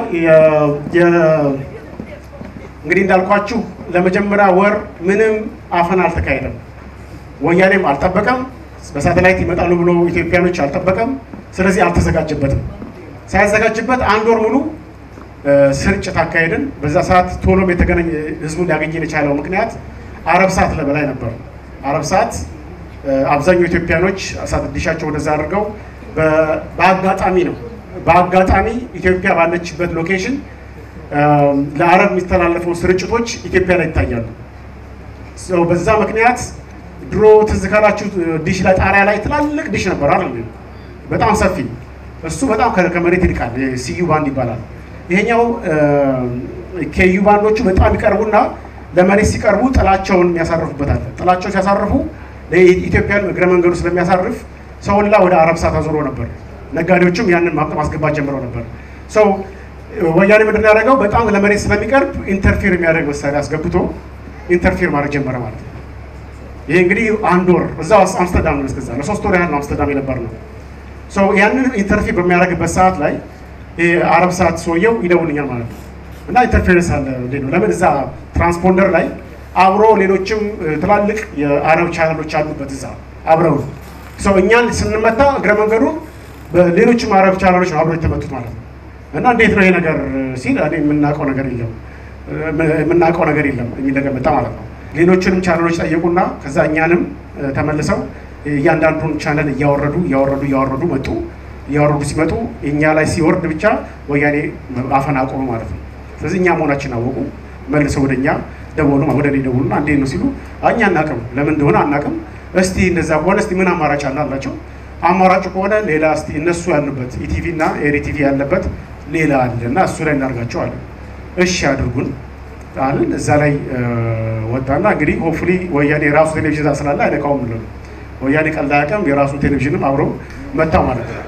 እንግዲህ እንዳልኳችሁ ለመጀመሪያ ወር ምንም አፈና አልተካሄደም። ወያኔም አልጠበቀም። በሳተላይት ይመጣሉ ብሎ ኢትዮጵያኖች አልጠበቀም። ስለዚህ አልተዘጋጀበትም። ሳያዘጋጅበት አንድ ወር ሙሉ ስርጭት አካሄድን። በዛ ሰዓት ቶሎም የተገናኘ ህዝቡን ሊያገኘን የቻለው ምክንያት አረብ ሰዓት ለበላይ ነበር። አረብ ሰዓት አብዛኛው ኢትዮጵያኖች እሳት ዲሻቸው ወደዛ አድርገው በአጋጣሚ ነው በአጋጣሚ ኢትዮጵያ ባለችበት ሎኬሽን ለአረብ የሚተላለፈው ስርጭቶች ኢትዮጵያ ላይ ይታያሉ። በዛ ምክንያት ድሮ ትዝ ካላችሁ ዲሽ ላይ ጣሪያ ላይ ትላልቅ ዲሽ ነበር አይደል? በጣም ሰፊ እሱ በጣም ከመሬት ይልቃል። ሲዩ ባንድ ይባላል። ይሄኛው ኬዩ ባንዶቹ በጣም ይቀርቡና ለመሬት ሲቀርቡ ጥላቸውን የሚያሳርፉበታል። ጥላቸው ሲያሳርፉ ለኢትዮጵያን እግረ መንገዱ ስለሚያሳርፍ ሰውላ ወደ አረብ ሰዓት አዞሮ ነበር። ነጋዴዎችም ያንን ማስገባት ጀምረው ነበር። ሰው ወያኔ ምንድን ያደረገው በጣም ለመሬት ስለሚቀርብ ኢንተርፌር የሚያደርግ መሳሪያ አስገብቶ ኢንተርፌር ማድረግ ጀመረ ማለት ነው። ይሄ እንግዲህ አንድ ወር እዛው አምስተርዳም ነው። እስከዛ ለሶስት ወር ያህል ነው አምስተርዳም የነበር ነው። ሰው ያንን ኢንተርፌር በሚያደርግበት ሰዓት ላይ አረብ ሰዓት ሰውየው ይደውልኛል ማለት ነው። እና ኢንተርፌረንስ አለ እንዴት ነው? ለምን እዛ ትራንስፖንደር ላይ አብሮ ሌሎችም ትላልቅ የአረብ ቻናሎች አሉበት እዛ አብረው ሰው እኛን ስንመታ እግረ መንገዱ በሌሎችም አረብ ቻናሎች ነው አብሮ የተመቱት ማለት ነው። እና እንዴት ነው ይሄ ነገር ሲል እኔ የምናውቀው ነገር የለም የምናውቀው ነገር የለም የሚል ነገር መጣ ማለት ነው። ሌሎችንም ቻናሎች ጠየቁና ከዛ እኛንም ተመልሰው እያንዳንዱን ቻናል እያወረዱ እያወረዱ እያወረዱ መጡ። እያወረዱ ሲመጡ እኛ ላይ ሲወርድ ብቻ ወያኔ አፈና አቆመ ማለት ነው። ስለዚህ እኛ መሆናችን አወቁ። መልሰው ወደ እኛ ደወሉ፣ ወደ እኔ ደወሉና እንዴት ነው ሲሉ እኛ አናቅም፣ ለምን እንደሆነ አናቅም። እስቲ እንደዛ ከሆነ እስቲ ምን አማራጭ አለ አላቸው። አማራጩ ከሆነ ሌላ እስቲ እነሱ ያሉበት ኢቲቪ እና ኤሪቲቪ ያለበት ሌላ አለ እና እሱ ላይ እናርጋቸው አለ። እሺ አድርጉን አለን። እዛ ላይ ወጣና እንግዲህ ሆፕፉሊ ወያኔ የራሱ ቴሌቪዥን ስላለ አይነካውም ብሎ ወያኔ ቀልድ አያውቅም። የራሱ ቴሌቪዥንም አብሮ መታ ማለት ነው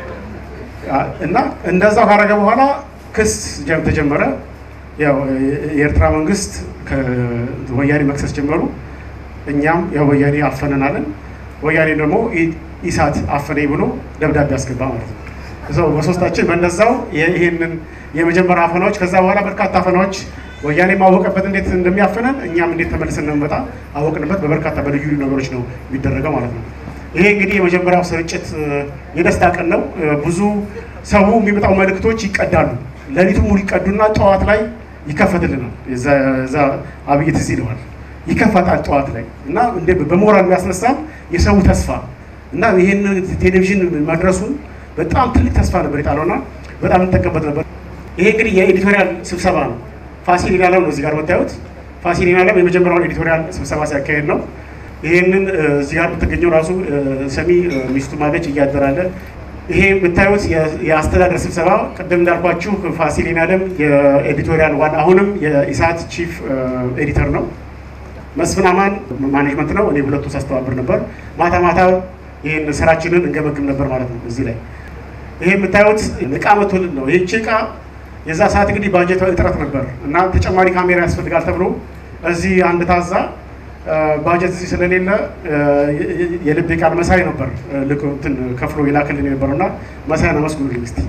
እና እንደዛ ካረገ በኋላ ክስ ተጀመረ። ያው የኤርትራ መንግስት ወያኔ መክሰስ ጀመሩ። እኛም ያው ወያኔ አፈነናለን። ወያኔ ደግሞ ኢሳት አፈነኝ ብሎ ደብዳቤ አስገባ ማለት ነው። እዛው በሶስታችን በነዛው ይሄንን የመጀመሪያ አፈናዎች ከዛ በኋላ በርካታ አፈናዎች ወያኔ ማወቀበት እንዴት እንደሚያፈነን እኛም እንዴት ተመልሰን እንደምንመጣ አወቅንበት። በበርካታ በልዩ ልዩ ነገሮች ነው የሚደረገው ማለት ነው። ይሄ እንግዲህ የመጀመሪያው ስርጭት የደስታ ቀን ነው። ብዙ ሰው የሚመጣው መልእክቶች ይቀዳሉ። ሌሊቱ ሙሉ ይቀዱና ጠዋት ላይ ይከፈትልናል። እዛ አብይ ትዝ ይለዋል ይከፈታል ጠዋት ላይ እና በሞራል የሚያስነሳም የሰው ተስፋ እና ይህን ቴሌቪዥን መድረሱን በጣም ትልቅ ተስፋ ነበር የጣለውና በጣም እንጠቀምበት ነበር። ይሄ እንግዲህ የኤዲቶሪያል ስብሰባ ነው። ፋሲል ይናለም ነው እዚህ ጋር የምታዩት። ፋሲል ይናለም የመጀመሪያውን ኤዲቶሪያል ስብሰባ ሲያካሄድ ነው። ይህንን እዚህ ጋር የምትገኘው ራሱ ሰሚ ሚስቱ ማገጭ እያደራለ ይሄ የምታዩት የአስተዳደር ስብሰባ ቅድም እንዳልኳችሁ ፋሲል ይናለም የኤዲቶሪያል ዋና አሁንም የኢሳት ቺፍ ኤዲተር ነው። መስፍን አማን ማኔጅመንት ነው። እኔ ሁለቱ ሳስተባብር ነበር። ማታ ማታ ይህን ስራችንን እንገመግም ነበር ማለት ነው። እዚህ ላይ ይሄ የምታዩት እቃ መቶልን ነው። ይህቺ እቃ የዛ ሰዓት እንግዲህ ባጀት እጥረት ነበር እና ተጨማሪ ካሜራ ያስፈልጋል ተብሎ እዚህ አንድ ታዛ ባጀት እዚህ ስለሌለ የልብ ቃል መሳይ ነበር ልክ እንትን ከፍሎ የላክልን የነበረው እና መሳይን አመስግኑልኝ እስኪ።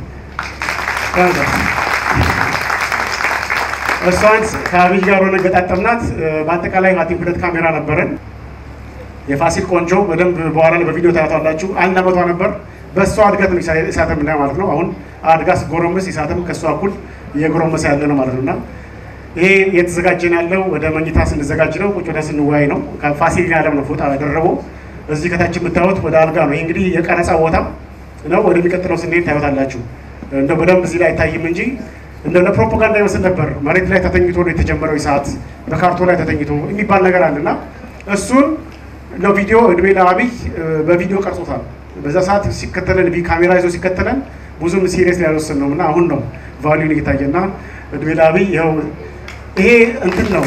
እሷን ከአብይ ጋር ሆነ ገጣጠምናት። በአጠቃላይ ሀቲም ሁለት ካሜራ ነበረን። የፋሲል ቆንጆ በደንብ በኋላ ላይ በቪዲዮ ታያቷላችሁ። አንድ አመቷ ነበር። በእሷ እድገት ነው ኢሳትም ላይ ማለት ነው። አሁን አድጋ ስጎረምስ ኢሳትም ከእሷ እኩል እየጎረመሰ ያለ ነው ማለት ነው እና ይሄ እየተዘጋጀን ያለው ወደ መኝታ ስንዘጋጅ ነው። ቁጭ ወደ ስንወያይ ነው። ከፋሲል ያለም ነው ፎጣ ያደረበው። እዚህ ከታች የምታዩት ወደ አልጋ ነው። ይህ እንግዲህ የቀረጻ ቦታ ነው። ወደሚቀጥለው ስንሄድ ታዩታላችሁ። እንደው በደንብ እዚህ ላይ አይታይም እንጂ እንደ ለፕሮፓጋንዳ ይመስል ነበር። መሬት ላይ ተተኝቶ ነው የተጀመረው ሰዓት በካርቶን ላይ ተተኝቶ የሚባል ነገር አለ እና እሱን ነው ቪዲዮ እድሜ ለአብይ በቪዲዮ ቀርጾታል። በዛ ሰዓት ሲከተለን ካሜራ ይዞ ሲከተለን ብዙም ሲሪየስ ያልወሰን ነው እና አሁን ነው ቫሊዩን እየታየና እድሜ ለአብይ ይኸው ይሄ እንትን ነው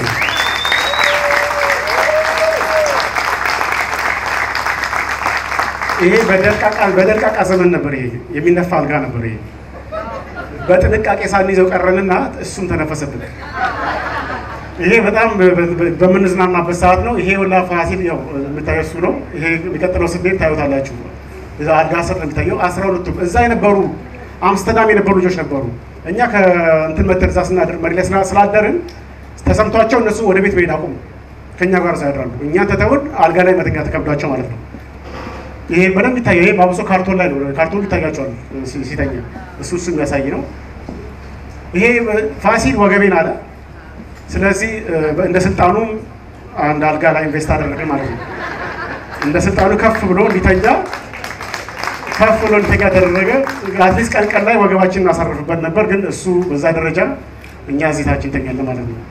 ይሄ በደርቃቃ በደርቃቃ ዘመን ነበር። ይሄ የሚነፋ አልጋ ነበር። ይሄ በጥንቃቄ ሳንይዘው ቀረንና እሱም ተነፈሰብን። ይሄ በጣም በምንዝናናበት ሰዓት ነው። ይሄ ወላ ፋሲል ያው የምታየው እሱ ነው። ይሄ የሚቀጥለው ስንሄድ ታዩታላችሁ። እዛ አልጋ ስር ነው የሚታየው። አስራ ሁለቱም እዛ የነበሩ አምስተርዳም የነበሩ ልጆች ነበሩ። እኛ ከእንትን መተርዛ ስናድር መሪ ላይ ስላደርን ተሰምቷቸው እነሱ ወደ ቤት መሄድ አቁሙ። ከእኛ ጋር ሳያድራሉ እኛን ተተውን አልጋ ላይ መተኛ ተከብዷቸው ማለት ነው። ይሄ በደንብ ይታያል። ይሄ በአብሶ ካርቶን ላይ ነው። ካርቶን ይታያቸዋል ሲተኛ። እሱ እሱ የሚያሳይ ነው። ይሄ ፋሲል ወገቤን አለ። ስለዚህ እንደ ስልጣኑ አንድ አልጋ ላይ ኢንቨስት አደረግን ማለት ነው። እንደ ስልጣኑ ከፍ ብሎ እንዲተኛ ከፍ ብሎ እንዲተኛ ተደረገ። አትሊስት ቀን ቀን ላይ ወገባችን እናሳርፍበት ነበር፣ ግን እሱ በዛ ደረጃ እኛ እዚህ ታች እንተኛለን ማለት ነው።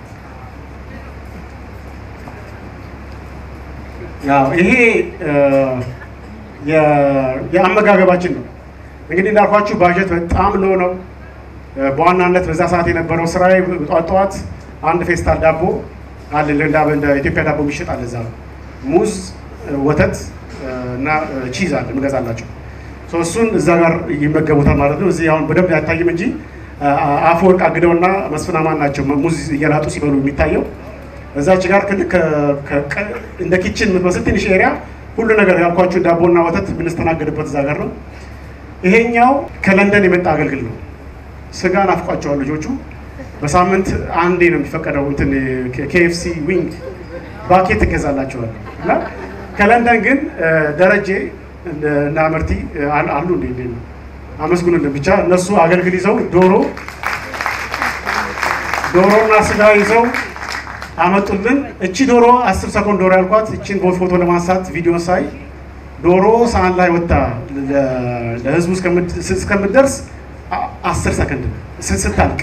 ያው ይሄ የአመጋገባችን ነው። እንግዲህ እንዳልኳችሁ ባጀት በጣም ሎ ነው። በዋናነት በዛ ሰዓት የነበረው ስራ ጠዋት ጠዋት አንድ ፌስታል ዳቦ አለ እንደ ኢትዮጵያ ዳቦ የሚሸጥ አለ እዛ ሙዝ፣ ወተት እና ቺዝ አለ ምገዛላቸው እሱን እዛ ጋር ይመገቡታል ማለት ነው። እዚህ አሁን በደንብ አይታይም እንጂ አፈወርቅ አግደውና መስፍን አማን ናቸው ሙዝ እየላጡ ሲበሉ የሚታየው። እዛች ጋር ልክ እንደ ኪችን የምትመስል ትንሽ ኤሪያ ሁሉ ነገር ያልኳችሁ ዳቦና ወተት የምንስተናገድበት እዛ ጋር ነው። ይሄኛው ከለንደን የመጣ አገልግል ነው። ስጋ ናፍቋቸዋል ልጆቹ። በሳምንት አንዴ ነው የሚፈቀደው እንትን ኬኤፍሲ ዊንግ ባኬት ትገዛላቸዋል እና ከለንደን ግን ደረጀ እና መርቲ አሉ እንዴ እንዴ ነው አመስግኑልን ብቻ እነሱ አገልግል ይዘው ዶሮ ዶሮና ስጋ ይዘው አመጡልን። እቺ ዶሮ አስር ሰኮንድ ዶሮ ያልኳት እቺን ፎቶ ለማንሳት ቪዲዮ ሳይ ዶሮ ሳህን ላይ ወጣ ለህዝቡ እስከምትደርስ አስር ሰከንድ ስታልቅ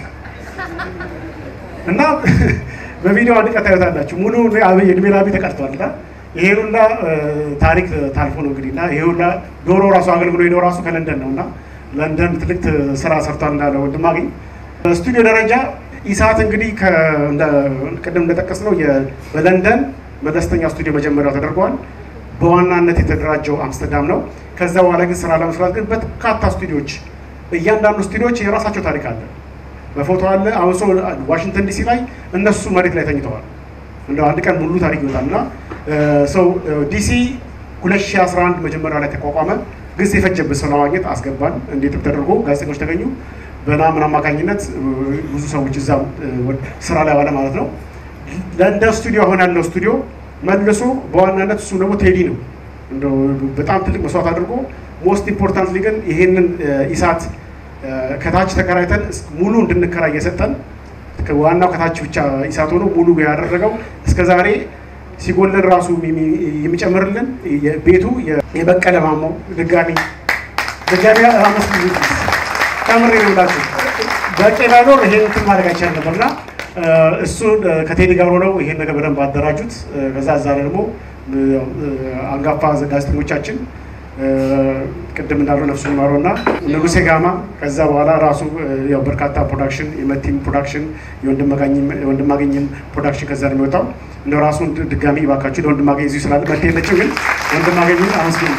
እና በቪዲዮ አንድ ቀን ታዩታላችሁ። ሙሉ እድሜ ላቢ ተቀርቷል እና ይሄ ሁላ ታሪክ ታልፎ ነው እንግዲህ እና ይሄ ሁላ ዶሮ ራሱ አገልግሎ ሄደው ራሱ ከለንደን ነው እና ለንደን ትልቅ ስራ ሰርቷል እንዳለ ወንድማገኝ በስቱዲዮ ደረጃ ኢሳት እንግዲህ ቅድም እንደጠቀስ ነው በለንደን መለስተኛ ስቱዲዮ መጀመሪያው ተደርጓል። በዋናነት የተደራጀው አምስተርዳም ነው። ከዛ በኋላ ግን ስራ ለመስራት ግን በርካታ ስቱዲዮች እያንዳንዱ ስቱዲዮች የራሳቸው ታሪክ አለ። በፎቶ አለ። አሁን ሰው ዋሽንግተን ዲሲ ላይ እነሱ መሬት ላይ ተኝተዋል። እንደ አንድ ቀን ሙሉ ታሪክ ይወጣል እና ሰው ዲሲ 2011 መጀመሪያ ላይ ተቋቋመ። ጊዜ የፈጀበት ሰው ለማግኘት አስገባን። እንዴትም ተደርጎ ጋዜጠኞች ተገኙ። በናምን አማካኝነት ብዙ ሰዎች እዛ ስራ ላይ ዋለ ማለት ነው። ለንደን ስቱዲዮ አሁን ያለው ስቱዲዮ መልሶ በዋናነት እሱ ደግሞ ቴዲ ነው እንደው በጣም ትልቅ መስዋዕት አድርጎ ሞስት ኢምፖርታንትሊ ግን ይሄንን ኢሳት ከታች ተከራይተን ሙሉ እንድንከራይ እየሰጠን ዋናው ከታች ብቻ ኢሳት ሆኖ ሙሉ ያደረገው እስከ ዛሬ ሲጎለን ራሱ የሚጨምርልን ቤቱ የበቀለ ማሞ ድጋሚ ድጋሚ አመስግኑ ከምሬ ነው ብላችሁ በቄ ባይኖር ይሄን እንትን ማድረግ አይቻልም ነበርና እሱ ከቴዲ ጋር ሆነው ይሄን ነገር በደንብ አደራጁት። ከዛ እዛ ላይ ደግሞ አንጋፋ ጋዜጠኞቻችን ቅድም እንዳለው ነፍሱ ይማረው እና ንጉሴ ጋማ ከዛ በኋላ ራሱ ያው በርካታ ፕሮዳክሽን የመቲም ፕሮዳክሽን የወንድማገኝም ፕሮዳክሽን ከዛ ነው የሚወጣው። እንደ ራሱን ድጋሚ ባካችሁ ለወንድማገኝ እዚሁ ስላለ መቴ የለችም፣ ግን ወንድማገኝ አመስግኑ።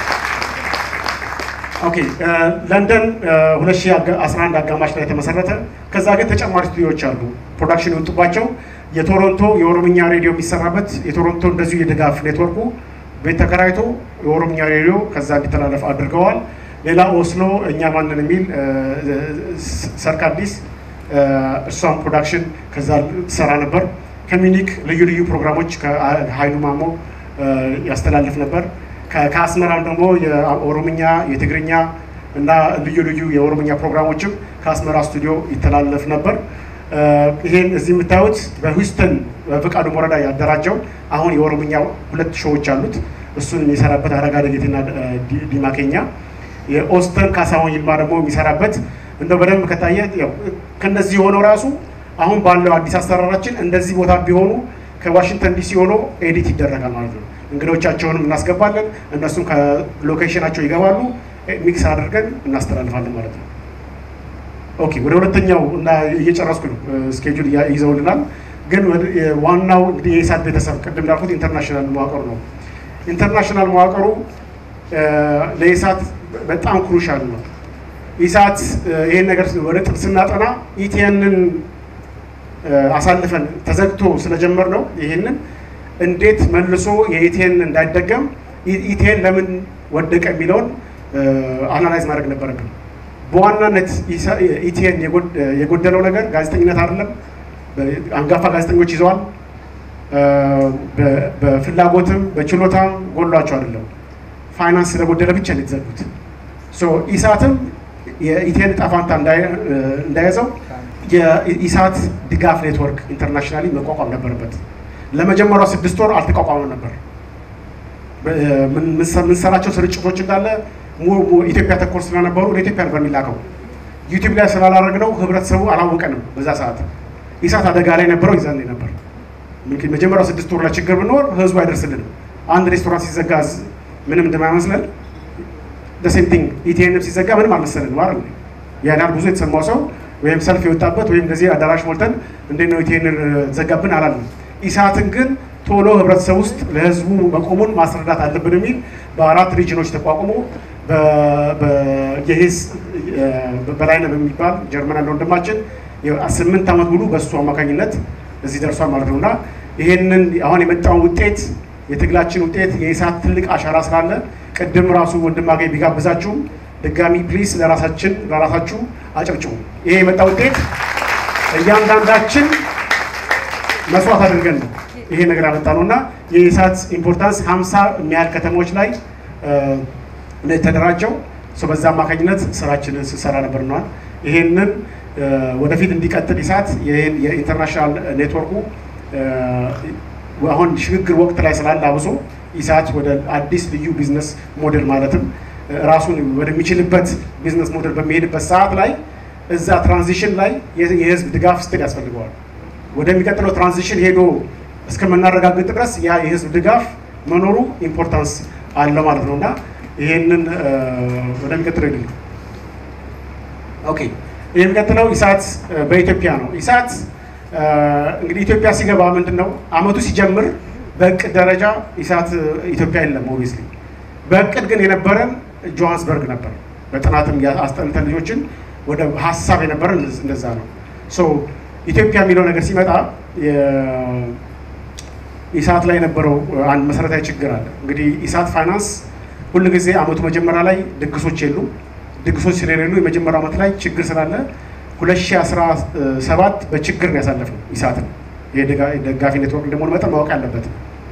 ኦኬ ለንደን 2011 አጋማሽ ላይ የተመሰረተ ከዛ ግን ተጨማሪ ስቱዲዮዎች አሉ ፕሮዳክሽን የወጡባቸው የቶሮንቶ የኦሮምኛ ሬዲዮ የሚሰራበት የቶሮንቶ እንደዚሁ የድጋፍ ኔትወርኩ ቤት ተከራይቶ የኦሮምኛ ሬዲዮ ከዛ እንዲተላለፍ አድርገዋል። ሌላ ኦስሎ እኛ ማንን የሚል ሰርካዲስ እሷም ፕሮዳክሽን ከዛ ትሰራ ነበር። ከሚኒክ ልዩ ልዩ ፕሮግራሞች ከሀይሉ ማሞ ያስተላልፍ ነበር። ከአስመራም ደግሞ የኦሮምኛ የትግርኛ እና ልዩ ልዩ የኦሮምኛ ፕሮግራሞችም ከአስመራ ስቱዲዮ ይተላለፍ ነበር። ይሄን እዚህ የምታዩት በሂውስተን በፈቃዱ ወረዳ ያደራጀው አሁን የኦሮምኛ ሁለት ሾዎች አሉት። እሱን የሚሰራበት አረጋ ደጌትና ዲማኬኛ፣ የኦስተን ካሳሁን ይልማ ደግሞ የሚሰራበት እንደው በደንብ ከታየ ከነዚህ የሆነው ራሱ አሁን ባለው አዲስ አሰራራችን እንደዚህ ቦታ ቢሆኑ ከዋሽንግተን ዲሲ ሆኖ ኤዲት ይደረጋል ማለት ነው። እንግዶቻቸውንም እናስገባለን፣ እነሱም ከሎኬሽናቸው ይገባሉ፣ ሚክስ አድርገን እናስተላልፋለን ማለት ነው። ኦኬ ወደ ሁለተኛው እና እየጨረስኩ ነው፣ ስኬጁል ይዘውልናል። ግን ዋናው እንግዲህ የኢሳት ቤተሰብ ቅድም እንዳልኩት ኢንተርናሽናል መዋቅሩ ነው። ኢንተርናሽናል መዋቅሩ ለኢሳት በጣም ክሩሻል ነው። ኢሳት ይሄን ነገር ወደ ጥብ ስናጠና ኢቲኤንን አሳልፈን ተዘግቶ ስለጀመር ነው ይሄንን እንዴት መልሶ የኢቲኤን እንዳይደገም ኢቲኤን ለምን ወደቀ የሚለውን አናላይዝ ማድረግ ነበረብን። በዋናነት ኢቲኤን የጎደለው ነገር ጋዜጠኝነት አይደለም። አንጋፋ ጋዜጠኞች ይዘዋል። በፍላጎትም በችሎታም ጎሏቸው አይደለም። ፋይናንስ ስለጎደለ ብቻ ነው የተዘጉት። ኢሳትም የኢቲኤን ዕጣ ፈንታ እንዳያዘው የኢሳት ድጋፍ ኔትወርክ ኢንተርናሽናሊ መቋቋም ነበረበት። ለመጀመሪያው ስድስት ወር አልተቋቋመም ነበር። የምንሰራቸው ስርጭቶች እንዳለ ኢትዮጵያ ተኮር ስለነበሩ ወደ ኢትዮጵያ ነበር የሚላከው። ዩቲዩብ ላይ ስላላረግነው ህብረተሰቡ አላወቀንም። በዛ ሰዓት ኢሳት አደጋ ላይ ነበረው ይዘን ነበር። መጀመሪያው ስድስት ወር ላይ ችግር ብንኖር ህዝቡ አይደርስልንም። አንድ ሬስቶራንት ሲዘጋ ምንም እንደማይመስለን ደሴም ቲንግ ኢቲኤንም ሲዘጋ ምንም አልመሰለን ማለት ነው። ያን ያህል ብዙ የተሰማው ሰው ወይም ሰልፍ የወጣበት ወይም እንደዚህ አዳራሽ ሞልተን እንዴት ነው ኢቲኤን ዘጋብን አላለም። ኢሳትን ግን ቶሎ ህብረተሰብ ውስጥ ለህዝቡ መቆሙን ማስረዳት አለብን የሚል በአራት ሪጅኖች ተቋቁሞ የሄዝ በላይነህ በሚባል ጀርመን ያለ ወንድማችን ስምንት ዓመት ሙሉ በእሱ አማካኝነት እዚህ ደርሷል ማለት ነው እና ይሄንን አሁን የመጣውን ውጤት የትግላችን ውጤት የኢሳት ትልቅ አሻራ ስላለ ቅድም ራሱ ወንድማገኝ ቢጋብዛችሁም ድጋሚ ፕሊስ ለራሳችን ለራሳችሁ አጨብጭቡ። ይሄ የመጣ ውጤት እያንዳንዳችን መስዋዕት አድርገን ነው ይሄ ነገር ያመጣ ነው እና የኢሳት ኢምፖርታንስ ሀምሳ የሚያህል ከተሞች ላይ ነው የተደራጀው። በዛ አማካኝነት ስራችንን ስንሰራ ነበር ነዋል። ይሄንን ወደፊት እንዲቀጥል ኢሳት የኢንተርናሽናል ኔትወርኩ አሁን ሽግግር ወቅት ላይ ስላለ አብሶ ኢሳት ወደ አዲስ ልዩ ቢዝነስ ሞዴል ማለትም ራሱን ወደሚችልበት ቢዝነስ ሞዴል በሚሄድበት ሰዓት ላይ እዛ ትራንዚሽን ላይ የህዝብ ድጋፍ ስትል ያስፈልገዋል። ወደሚቀጥለው ትራንዚሽን ሄዶ እስከምናረጋግጥ ድረስ ያ የህዝብ ድጋፍ መኖሩ ኢምፖርታንስ አለው ማለት ነው እና ይሄንን ወደሚቀጥለው ሄድ ኦኬ የሚቀጥለው ኢሳት በኢትዮጵያ ነው። ኢሳት እንግዲህ ኢትዮጵያ ሲገባ ምንድን ነው አመቱ ሲጀምር በእቅድ ደረጃ ኢሳት ኢትዮጵያ የለም ኦብቪየስሊ። በእቅድ ግን የነበረን ጆሃንስበርግ ነበር። በጥናትም አስጠንተን ልጆችን ወደ ሀሳብ የነበረን እንደዛ ነው። ሶ ኢትዮጵያ የሚለው ነገር ሲመጣ ኢሳት ላይ የነበረው አንድ መሰረታዊ ችግር አለ። እንግዲህ ኢሳት ፋይናንስ ሁል ጊዜ አመቱ መጀመሪያ ላይ ድግሶች የሉ ድግሶች ስለሌሉ የመጀመሪያው ዓመት ላይ ችግር ስላለ 2017 በችግር ነው ያሳለፍነው ኢሳትን የደጋፊ ኔትወርክ እንደመሆኑ መጠን ማወቅ ያለበት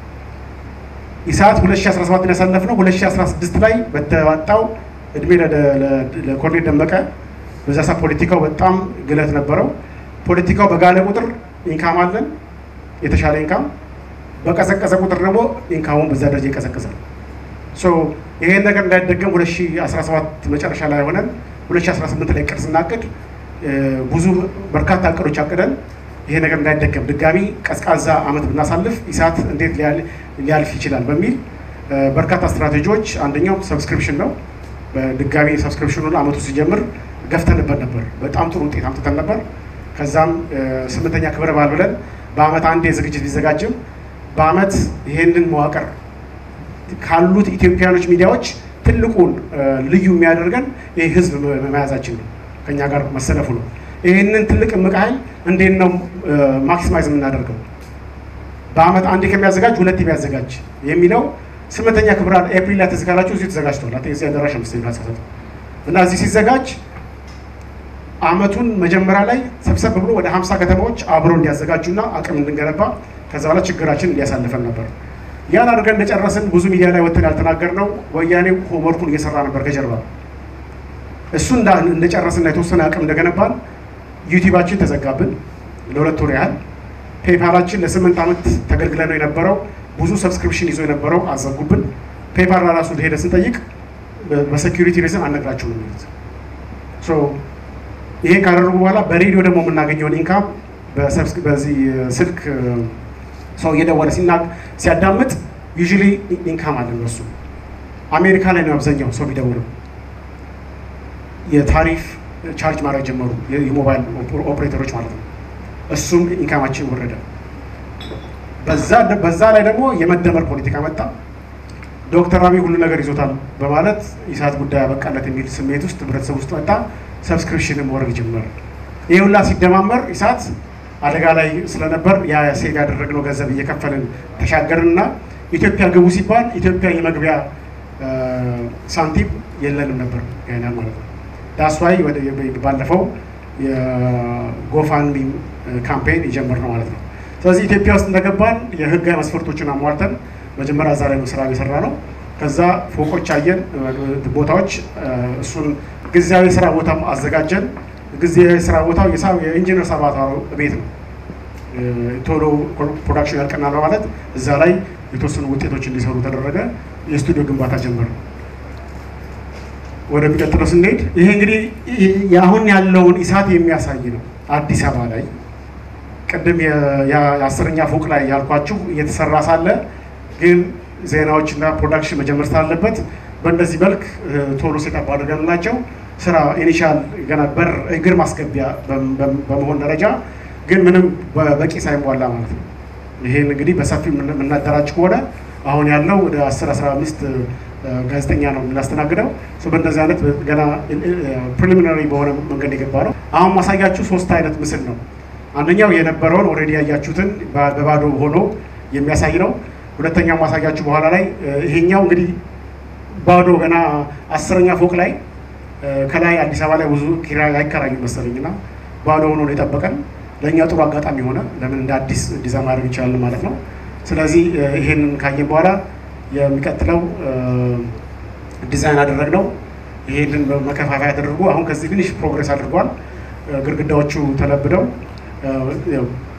ኢሳት 2017 ያሳለፍነው 2016 ላይ በተዋጣው እድሜ ለኮርኔል ደመቀ በዛ ሰዓት ፖለቲካው በጣም ግለት ነበረው። ፖለቲካው በጋለ ቁጥር ኢንካም አለን የተሻለ ኢንካም፣ በቀዘቀዘ ቁጥር ደግሞ ኢንካሙን በዛ ደረጃ ይቀዘቅዛል። ይሄን ነገር እንዳይደገም 2017 መጨረሻ ላይ ሆነን 2018 ላይ ቅድ ስናቅድ ብዙ በርካታ እቅዶች አቅደን ይሄ ነገር እንዳይደገም ድጋሚ ቀዝቃዛ አመት ብናሳልፍ ኢሳት እንዴት ሊያልፍ ይችላል በሚል በርካታ ስትራቴጂዎች፣ አንደኛው ሰብስክሪፕሽን ነው። በድጋሚ ሰብስክሪፕሽኑን አመቱ ሲጀምር ገፍተንበት ነበር። በጣም ጥሩ ውጤት አምጥተን ነበር። ከዛም ስምንተኛ ክብረ በዓል ብለን በአመት አንዴ ዝግጅት ቢዘጋጅም በአመት ይሄንን መዋቅር ካሉት ኢትዮጵያኖች ሚዲያዎች ትልቁን ልዩ የሚያደርገን ይህ ህዝብ መያዛችን ነው፣ ከኛ ጋር መሰለፉ ነው። ይህንን ትልቅ እምቅ ኃይል እንዴት ነው ማክሲማይዝ የምናደርገው? በአመት አንዴ ከሚያዘጋጅ ሁለት የሚያዘጋጅ የሚለው ስምንተኛ ክብረ በዓል ኤፕሪል ላይ ትዝ ካላችሁ እዚሁ ተዘጋጅቷል። እዚህ አዳራሽ ምስል እና እዚህ ሲዘጋጅ አመቱን መጀመሪያ ላይ ሰብሰብ ብሎ ወደ ሀምሳ ከተማዎች አብሮ እንዲያዘጋጁና አቅም እንድንገነባ ከዛ በኋላ ችግራችን እንዲያሳልፈን ነበር። ያን አድርገን እንደጨረስን ብዙ ሚዲያ ላይ ወጥተን ያልተናገርነው ወያኔው ሆምወርኩን እየሰራ ነበር ከጀርባ። እሱ እንደጨረስና የተወሰነ አቅም እንደገነባን ዩቲዩባችን ተዘጋብን ለሁለት ወር ያህል። ፔፓላችን ለስምንት ዓመት ተገልግለን ነው የነበረው ብዙ ሰብስክሪፕሽን ይዞ የነበረው አዘጉብን። ፔፓል ራሱ ሄደ ስንጠይቅ በሴኪሪቲ ሪዝን አልነግራችሁም የሚሉት ይሄን ካደረጉ በኋላ በሬዲዮ ደግሞ የምናገኘውን ኢንካም በዚህ ስልክ ሰው እየደወለ ሲያዳምጥ ዩዥሊ ኢንካም አለ እነሱ አሜሪካ ላይ ነው አብዛኛው ሰው የሚደውለው። የታሪፍ ቻርጅ ማድረግ ጀመሩ የሞባይል ኦፕሬተሮች ማለት ነው። እሱም ኢንካማችን ወረደ። በዛ ላይ ደግሞ የመደመር ፖለቲካ መጣ። ዶክተር አብይ ሁሉ ነገር ይዞታል በማለት ኢሳት ጉዳይ ያበቃለት የሚል ስሜት ውስጥ ህብረተሰብ ውስጥ መጣ። ሰብስክሪፕሽንም ወረድ ጀመር። ይህ ሁላ ሲደማመር ኢሳት አደጋ ላይ ስለነበር ያ ሴቭ ያደረግነው ገንዘብ እየከፈልን ተሻገርንና ኢትዮጵያ ግቡ ሲባል ኢትዮጵያ የመግቢያ ሳንቲም የለንም ነበር ያናል ማለት ነው። ዳስዋይ ባለፈው የጎፋንሚ ካምፔን የጀመርነው ማለት ነው። ስለዚህ ኢትዮጵያ ውስጥ እንደገባን የህጋዊ መስፈርቶችን አሟልተን መጀመሪያ እዛ ላይ ስራ የሰራ ነው። ከዛ ፎቆች አየን፣ ቦታዎች እሱን ጊዜያዊ ስራ ቦታም አዘጋጀን። ጊዜያዊ ስራ ቦታው የኢንጂነር ሳባታሮ ቤት ነው። ቶሎ ፕሮዳክሽን ያልቀናል በማለት እዛ ላይ የተወሰኑ ውጤቶች እንዲሰሩ ተደረገ። የስቱዲዮ ግንባታ ጀመር። ወደሚቀጥለው ስንሄድ ይሄ እንግዲህ አሁን ያለውን ኢሳት የሚያሳይ ነው። አዲስ አበባ ላይ ቅድም የአስረኛ ፎቅ ላይ ያልኳችሁ እየተሰራ ሳለ ግን ዜናዎችና ፕሮዳክሽን መጀመር ስላለበት በእንደዚህ መልክ ቶሎ ሴታፕ አድርገንላቸው ስራ ኢኒሻል ገና በር እግር ማስገቢያ በመሆን ደረጃ ግን ምንም በቂ ሳይሟላ ማለት ነው። ይሄን እንግዲህ በሰፊው የምናደራጅ ከሆነ አሁን ያለው ወደ 10 15 ጋዜጠኛ ነው የምናስተናግደው። በእንደዚህ አይነት ገና ፕሪሊሚናሪ በሆነ መንገድ የገባ ነው። አሁን ማሳያችሁ ሶስት አይነት ምስል ነው። አንደኛው የነበረውን ኦልሬዲ ያያችሁትን በባዶ ሆኖ የሚያሳይ ነው። ሁለተኛው ማሳያችሁ በኋላ ላይ ይሄኛው እንግዲህ ባዶ ገና አስረኛ ፎቅ ላይ ከላይ አዲስ አበባ ላይ ብዙ ኪራይ አይከራዩም መሰለኝ እና ባዶ ሆኖ ነው የጠበቀን። ለእኛ ጥሩ አጋጣሚ ሆነ። ለምን እንደ አዲስ ዲዛይን ማድረግ እንችላለን ማለት ነው። ስለዚህ ይሄንን ካየን በኋላ የሚቀጥለው ዲዛይን አደረግነው። ይሄንን መከፋፈያ ተደርጎ አሁን ከዚህ ትንሽ ፕሮግሬስ አድርጓል። ግድግዳዎቹ ተለብደው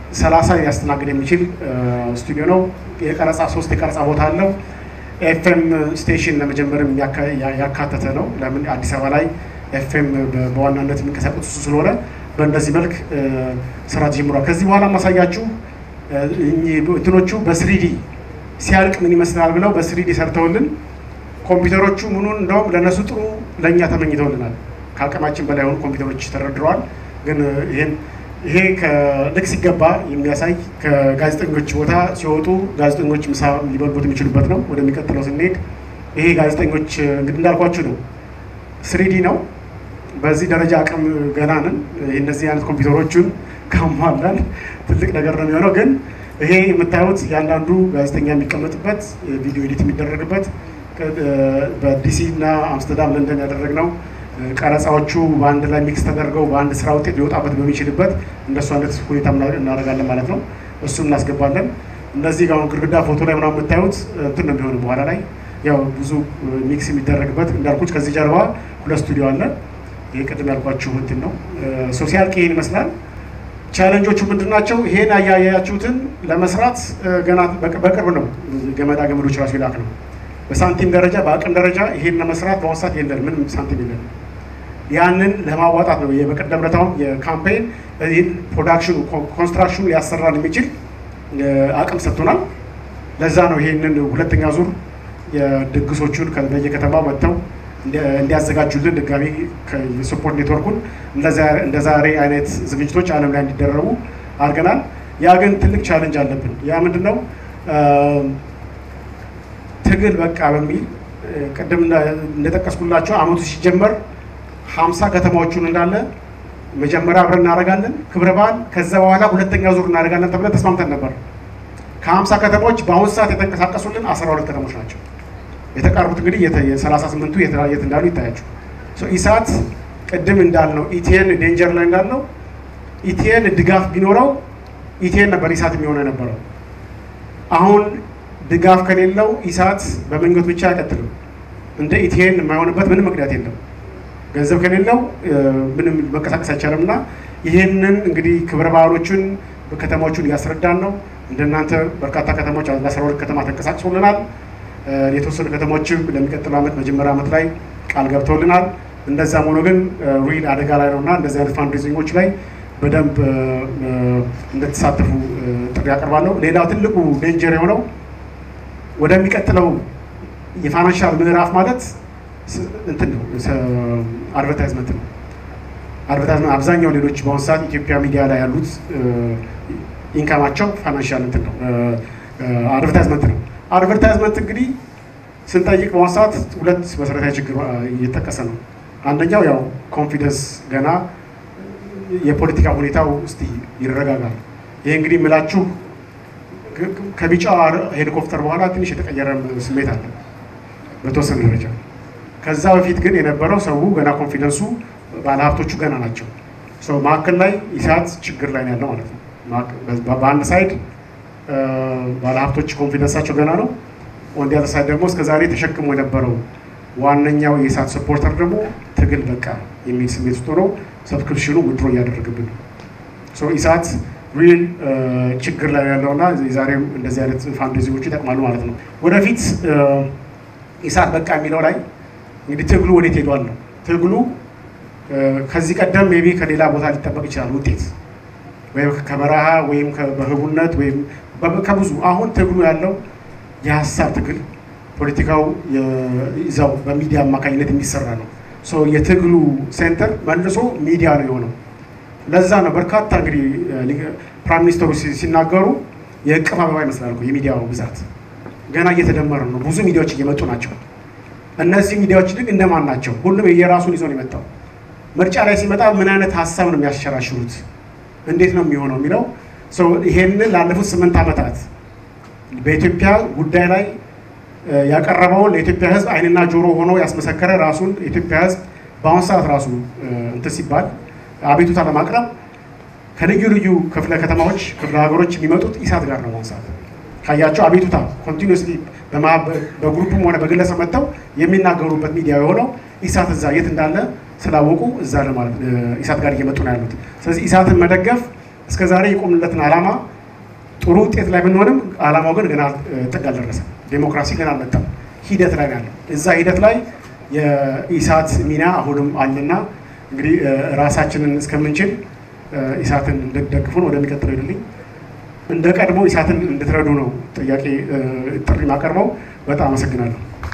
ሰላሳ ሊያስተናግድ የሚችል ስቱዲዮ ነው። የቀረጻ ሶስት የቀረጻ ቦታ አለው። ኤፍኤም ስቴሽን ለመጀመርም ያካተተ ነው። ለምን አዲስ አበባ ላይ ኤፍኤም በዋናነት የሚንቀሳቀሱ ስለሆነ በእንደዚህ መልክ ስራ ተጀምሯል። ከዚህ በኋላ ማሳያችሁ እንትኖቹ በስሪዲ ሲያልቅ ምን ይመስላል ብለው በስሪዲ ሰርተውልን ኮምፒውተሮቹ ምኑን እንደውም ለእነሱ ጥሩ ለእኛ ተመኝተውልናል። ከአቅማችን በላይ የሆኑ ኮምፒውተሮች ተደርድረዋል። ግን ይህን ይሄ ልክ ሲገባ የሚያሳይ ከጋዜጠኞች ቦታ ሲወጡ ጋዜጠኞች ምሳ ሊበሉት የሚችሉበት ነው። ወደሚቀጥለው ስንሄድ ይሄ ጋዜጠኞች እንግዲህ እንዳልኳችሁ ነው፣ ስሪዲ ነው። በዚህ ደረጃ አቅም ገና ነን። እነዚህ አይነት ኮምፒውተሮቹን ካሟላን ትልቅ ነገር ነው የሚሆነው። ግን ይሄ የምታዩት ያንዳንዱ ጋዜጠኛ የሚቀመጥበት ቪዲዮ ኤዲት የሚደረግበት በዲሲ እና አምስተርዳም ለንደን ያደረግነው ቀረጻዎቹ በአንድ ላይ ሚክስ ተደርገው በአንድ ስራ ውጤት ሊወጣበት በሚችልበት እንደሱ አይነት ሁኔታ እናደርጋለን ማለት ነው። እሱም እናስገባለን። እነዚህ ጋር ግድግዳ ፎቶ ላይ ምናምን የምታዩት እንትን ነው የሚሆነው በኋላ ላይ ያው ብዙ ሚክስ የሚደረግበት እንዳልኩት ከዚህ ጀርባ ሁለት ስቱዲዮ አለ። ይህ ቅድም ያልኳችሁ እንትን ነው። ሶሲያል ይሄን ይመስላል። ቻለንጆቹ ምንድን ናቸው? ይሄን አያያችሁትን ለመስራት ገና በቅርብ ነው ገመዳ ገመዶች ራሱ ይላክ ነው። በሳንቲም ደረጃ በአቅም ደረጃ ይሄን ለመስራት በአሁኑ ሰዓት የለን፣ ምንም ሳንቲም የለን። ያንን ለማዋጣት ነው የበቀደም ዕለታውም የካምፔን ይህን ፕሮዳክሽኑ ኮንስትራክሽኑ ሊያሰራን የሚችል አቅም ሰጥቶናል። ለዛ ነው ይሄንን ሁለተኛ ዙር የድግሶቹን በየከተማው መጥተው እንዲያዘጋጁልን ድጋሚ የስፖርት ኔትወርኩን እንደ ዛሬ አይነት ዝግጅቶች ዓለም ላይ እንዲደረጉ አድርገናል። ያ ግን ትልቅ ቻለንጅ አለብን። ያ ምንድን ነው? ትግል በቃ በሚል ቅድም እንደጠቀስኩላቸው አመቱ ሲጀመር ሀምሳ ከተማዎቹን እንዳለ መጀመሪያ አብረን እናደርጋለን ክብረ በዓል፣ ከዛ በኋላ ሁለተኛ ዙር እናደርጋለን ተብለን ተስማምተን ነበር። ከሀምሳ ከተሞች በአሁኑ ሰዓት የተንቀሳቀሱልን አስራ ሁለት ከተሞች ናቸው። የተቀሩት እንግዲህ የሰላሳ ስምንቱ የት እንዳሉ ይታያቸው። ኢሳት ቅድም እንዳልነው ኢቲኤን ዴንጀር ላይ እንዳልነው ኢቲኤን ድጋፍ ቢኖረው ኢቲኤን ነበር ኢሳት የሚሆነ የነበረው። አሁን ድጋፍ ከሌለው ኢሳት በመንገድ ብቻ አይቀጥልም። እንደ ኢቲኤን የማይሆንበት ምንም ምክንያት የለም። ገንዘብ ከሌለው ምንም መንቀሳቀስ አይቻልም። እና ይህንን እንግዲህ ክብረ በዓሎቹን ከተሞቹን እያስረዳን ነው። እንደናንተ በርካታ ከተሞች ለአስራ ሁለት ከተማ ተንቀሳቅሶልናል። የተወሰኑ ከተሞችም ለሚቀጥለው ዓመት መጀመሪያ ዓመት ላይ ቃል ገብተውልናል። እንደዛም ሆኖ ግን ሪል አደጋ ላይ ነው እና እንደዚህ አይነት ፋንድሬዚንጎች ላይ በደንብ እንደተሳተፉ ጥሪ ያቀርባለሁ። ሌላው ትልቁ ዴንጀር የሆነው ወደሚቀጥለው የፋይናንሻል ምዕራፍ ማለት እንትን ነው አድቨርታይዝመንት ነው። አድቨርታይዝመንት አብዛኛው ሌሎች በአሁኑ ሰዓት ኢትዮጵያ ሚዲያ ላይ ያሉት ኢንካማቸው ፋይናንሻል እንትን ነው አድቨርታይዝመንት ነው። አድቨርታይዝመንት እንግዲህ ስንጠይቅ በአሁኑ ሰዓት ሁለት መሰረታዊ ችግር እየተጠቀሰ ነው። አንደኛው ያው ኮንፊደንስ ገና የፖለቲካ ሁኔታው እስቲ ይረጋጋል። ይሄ እንግዲህ የምላችሁ ከቢጫ ሄሊኮፕተር በኋላ ትንሽ የተቀየረ ስሜት አለ በተወሰነ ደረጃ። ከዛ በፊት ግን የነበረው ሰው ገና ኮንፊደንሱ ባለሀብቶቹ ገና ናቸው። ሰው መካከል ላይ ኢሳት ችግር ላይ ነው ያለው ማለት ነው። በአንድ ሳይድ ባለሀብቶች ኮንፊደንሳቸው ገና ነው። ወንድ ያለ ሳይድ ደግሞ እስከዛሬ ተሸክሞ የነበረው ዋነኛው የኢሳት ሰፖርተር ደግሞ ትግል በቃ የሚል ስሜት ውስጥ ሆኖ ሰብስክሪፕሽኑ ውድሮ እያደረገብን ነው። ኢሳት ሪል ችግር ላይ ያለውና የዛሬው እንደዚህ አይነት ፋንድሬዚንጎቹ ይጠቅማሉ ማለት ነው። ወደፊት ኢሳት በቃ የሚለው ላይ እንግዲህ ትግሉ ወዴት ሄዷል ነው። ትግሉ ከዚህ ቀደም ሜይ ቢ ከሌላ ቦታ ሊጠበቅ ይችላል ውጤት ወይም ከበረሃ ወይም በህቡነት ወይም ከብዙ አሁን ትግሉ ያለው የሀሳብ ትግል ፖለቲካው ይዛው በሚዲያ አማካኝነት የሚሰራ ነው። የትግሉ ሴንተር መልሶ ሚዲያ ነው የሆነው። ለዛ ነው በርካታ እንግዲህ ፕራይም ሚኒስተሩ ሲናገሩ የእቅፍ አበባ ይመስላል እኮ የሚዲያው ብዛት ገና እየተደመረ ነው። ብዙ ሚዲያዎች እየመጡ ናቸው። እነዚህ ሚዲያዎች ግን እንደማን ናቸው? ሁሉም የራሱን ይዞ ነው የመጣው። ምርጫ ላይ ሲመጣ ምን አይነት ሀሳብ ነው የሚያሸራሽሩት? እንዴት ነው የሚሆነው የሚለው ይሄንን ላለፉት ስምንት ዓመታት በኢትዮጵያ ጉዳይ ላይ ያቀረበውን ለኢትዮጵያ ሕዝብ ዓይንና ጆሮ ሆኖ ያስመሰከረ ራሱን የኢትዮጵያ ሕዝብ በአሁኑ ሰዓት ራሱ እንትን ሲባል አቤቱታ ለማቅረብ ከልዩ ልዩ ክፍለ ከተማዎች ክፍለ ሀገሮች የሚመጡት ኢሳት ጋር ነው። በአሁኑ ሰዓት ካያቸው አቤቱታ ኮንቲኒስሊ በግሩፕም ሆነ በግለሰብ መጥተው የሚናገሩበት ሚዲያ የሆነው ኢሳት እዛ የት እንዳለ ስላወቁ እዛ ለማለት ኢሳት ጋር እየመጡ ነው ያሉት። ስለዚህ ኢሳትን መደገፍ እስከ ዛሬ የቆምለትን ዓላማ ጥሩ ውጤት ላይ ብንሆንም ዓላማው ግን ገና ጥግ አልደረሰም። ዴሞክራሲ ገና አልመጣም፣ ሂደት ላይ ነው ያለው። እዛ ሂደት ላይ የኢሳት ሚና አሁንም አለና እንግዲህ ራሳችንን እስከምንችል ኢሳትን እንድትደግፉን ወደሚቀጥለው ይድልኝ እንደ ቀድሞ ኢሳትን እንድትረዱ ነው ጥያቄ ጥሪ ማቀርበው። በጣም አመሰግናለሁ።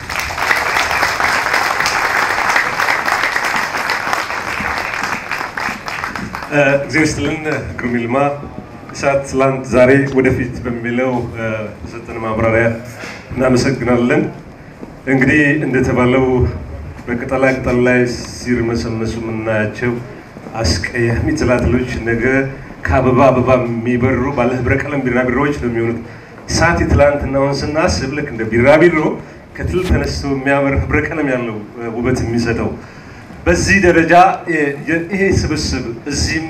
እግዚአብሔር ይስጥልን። ግሩም ይልማ ኢሳት ትላንት፣ ዛሬ፣ ወደፊት በሚለው በሰጠን ማብራሪያ እናመሰግናለን። እንግዲህ እንደተባለው በቅጠላ ቅጠል ላይ ሲርመሰመሱ የምናያቸው አስቀያሚ ትላትሎች ነገ ከአበባ አበባ የሚበሩ ባለ ህብረ ቀለም ቢራቢሮዎች ነው የሚሆኑት። ኢሳት የትላንትናውን ስናስብ ልክ እንደ ቢራቢሮ ከትል ተነስቶ የሚያምር ህብረ ቀለም ያለው ውበት የሚሰጠው በዚህ ደረጃ ይሄ ስብስብ እዚህም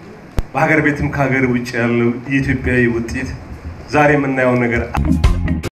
በሀገር ቤትም ከሀገር ውጭ ያለው የኢትዮጵያዊ ውጤት ዛሬ የምናየው ነገር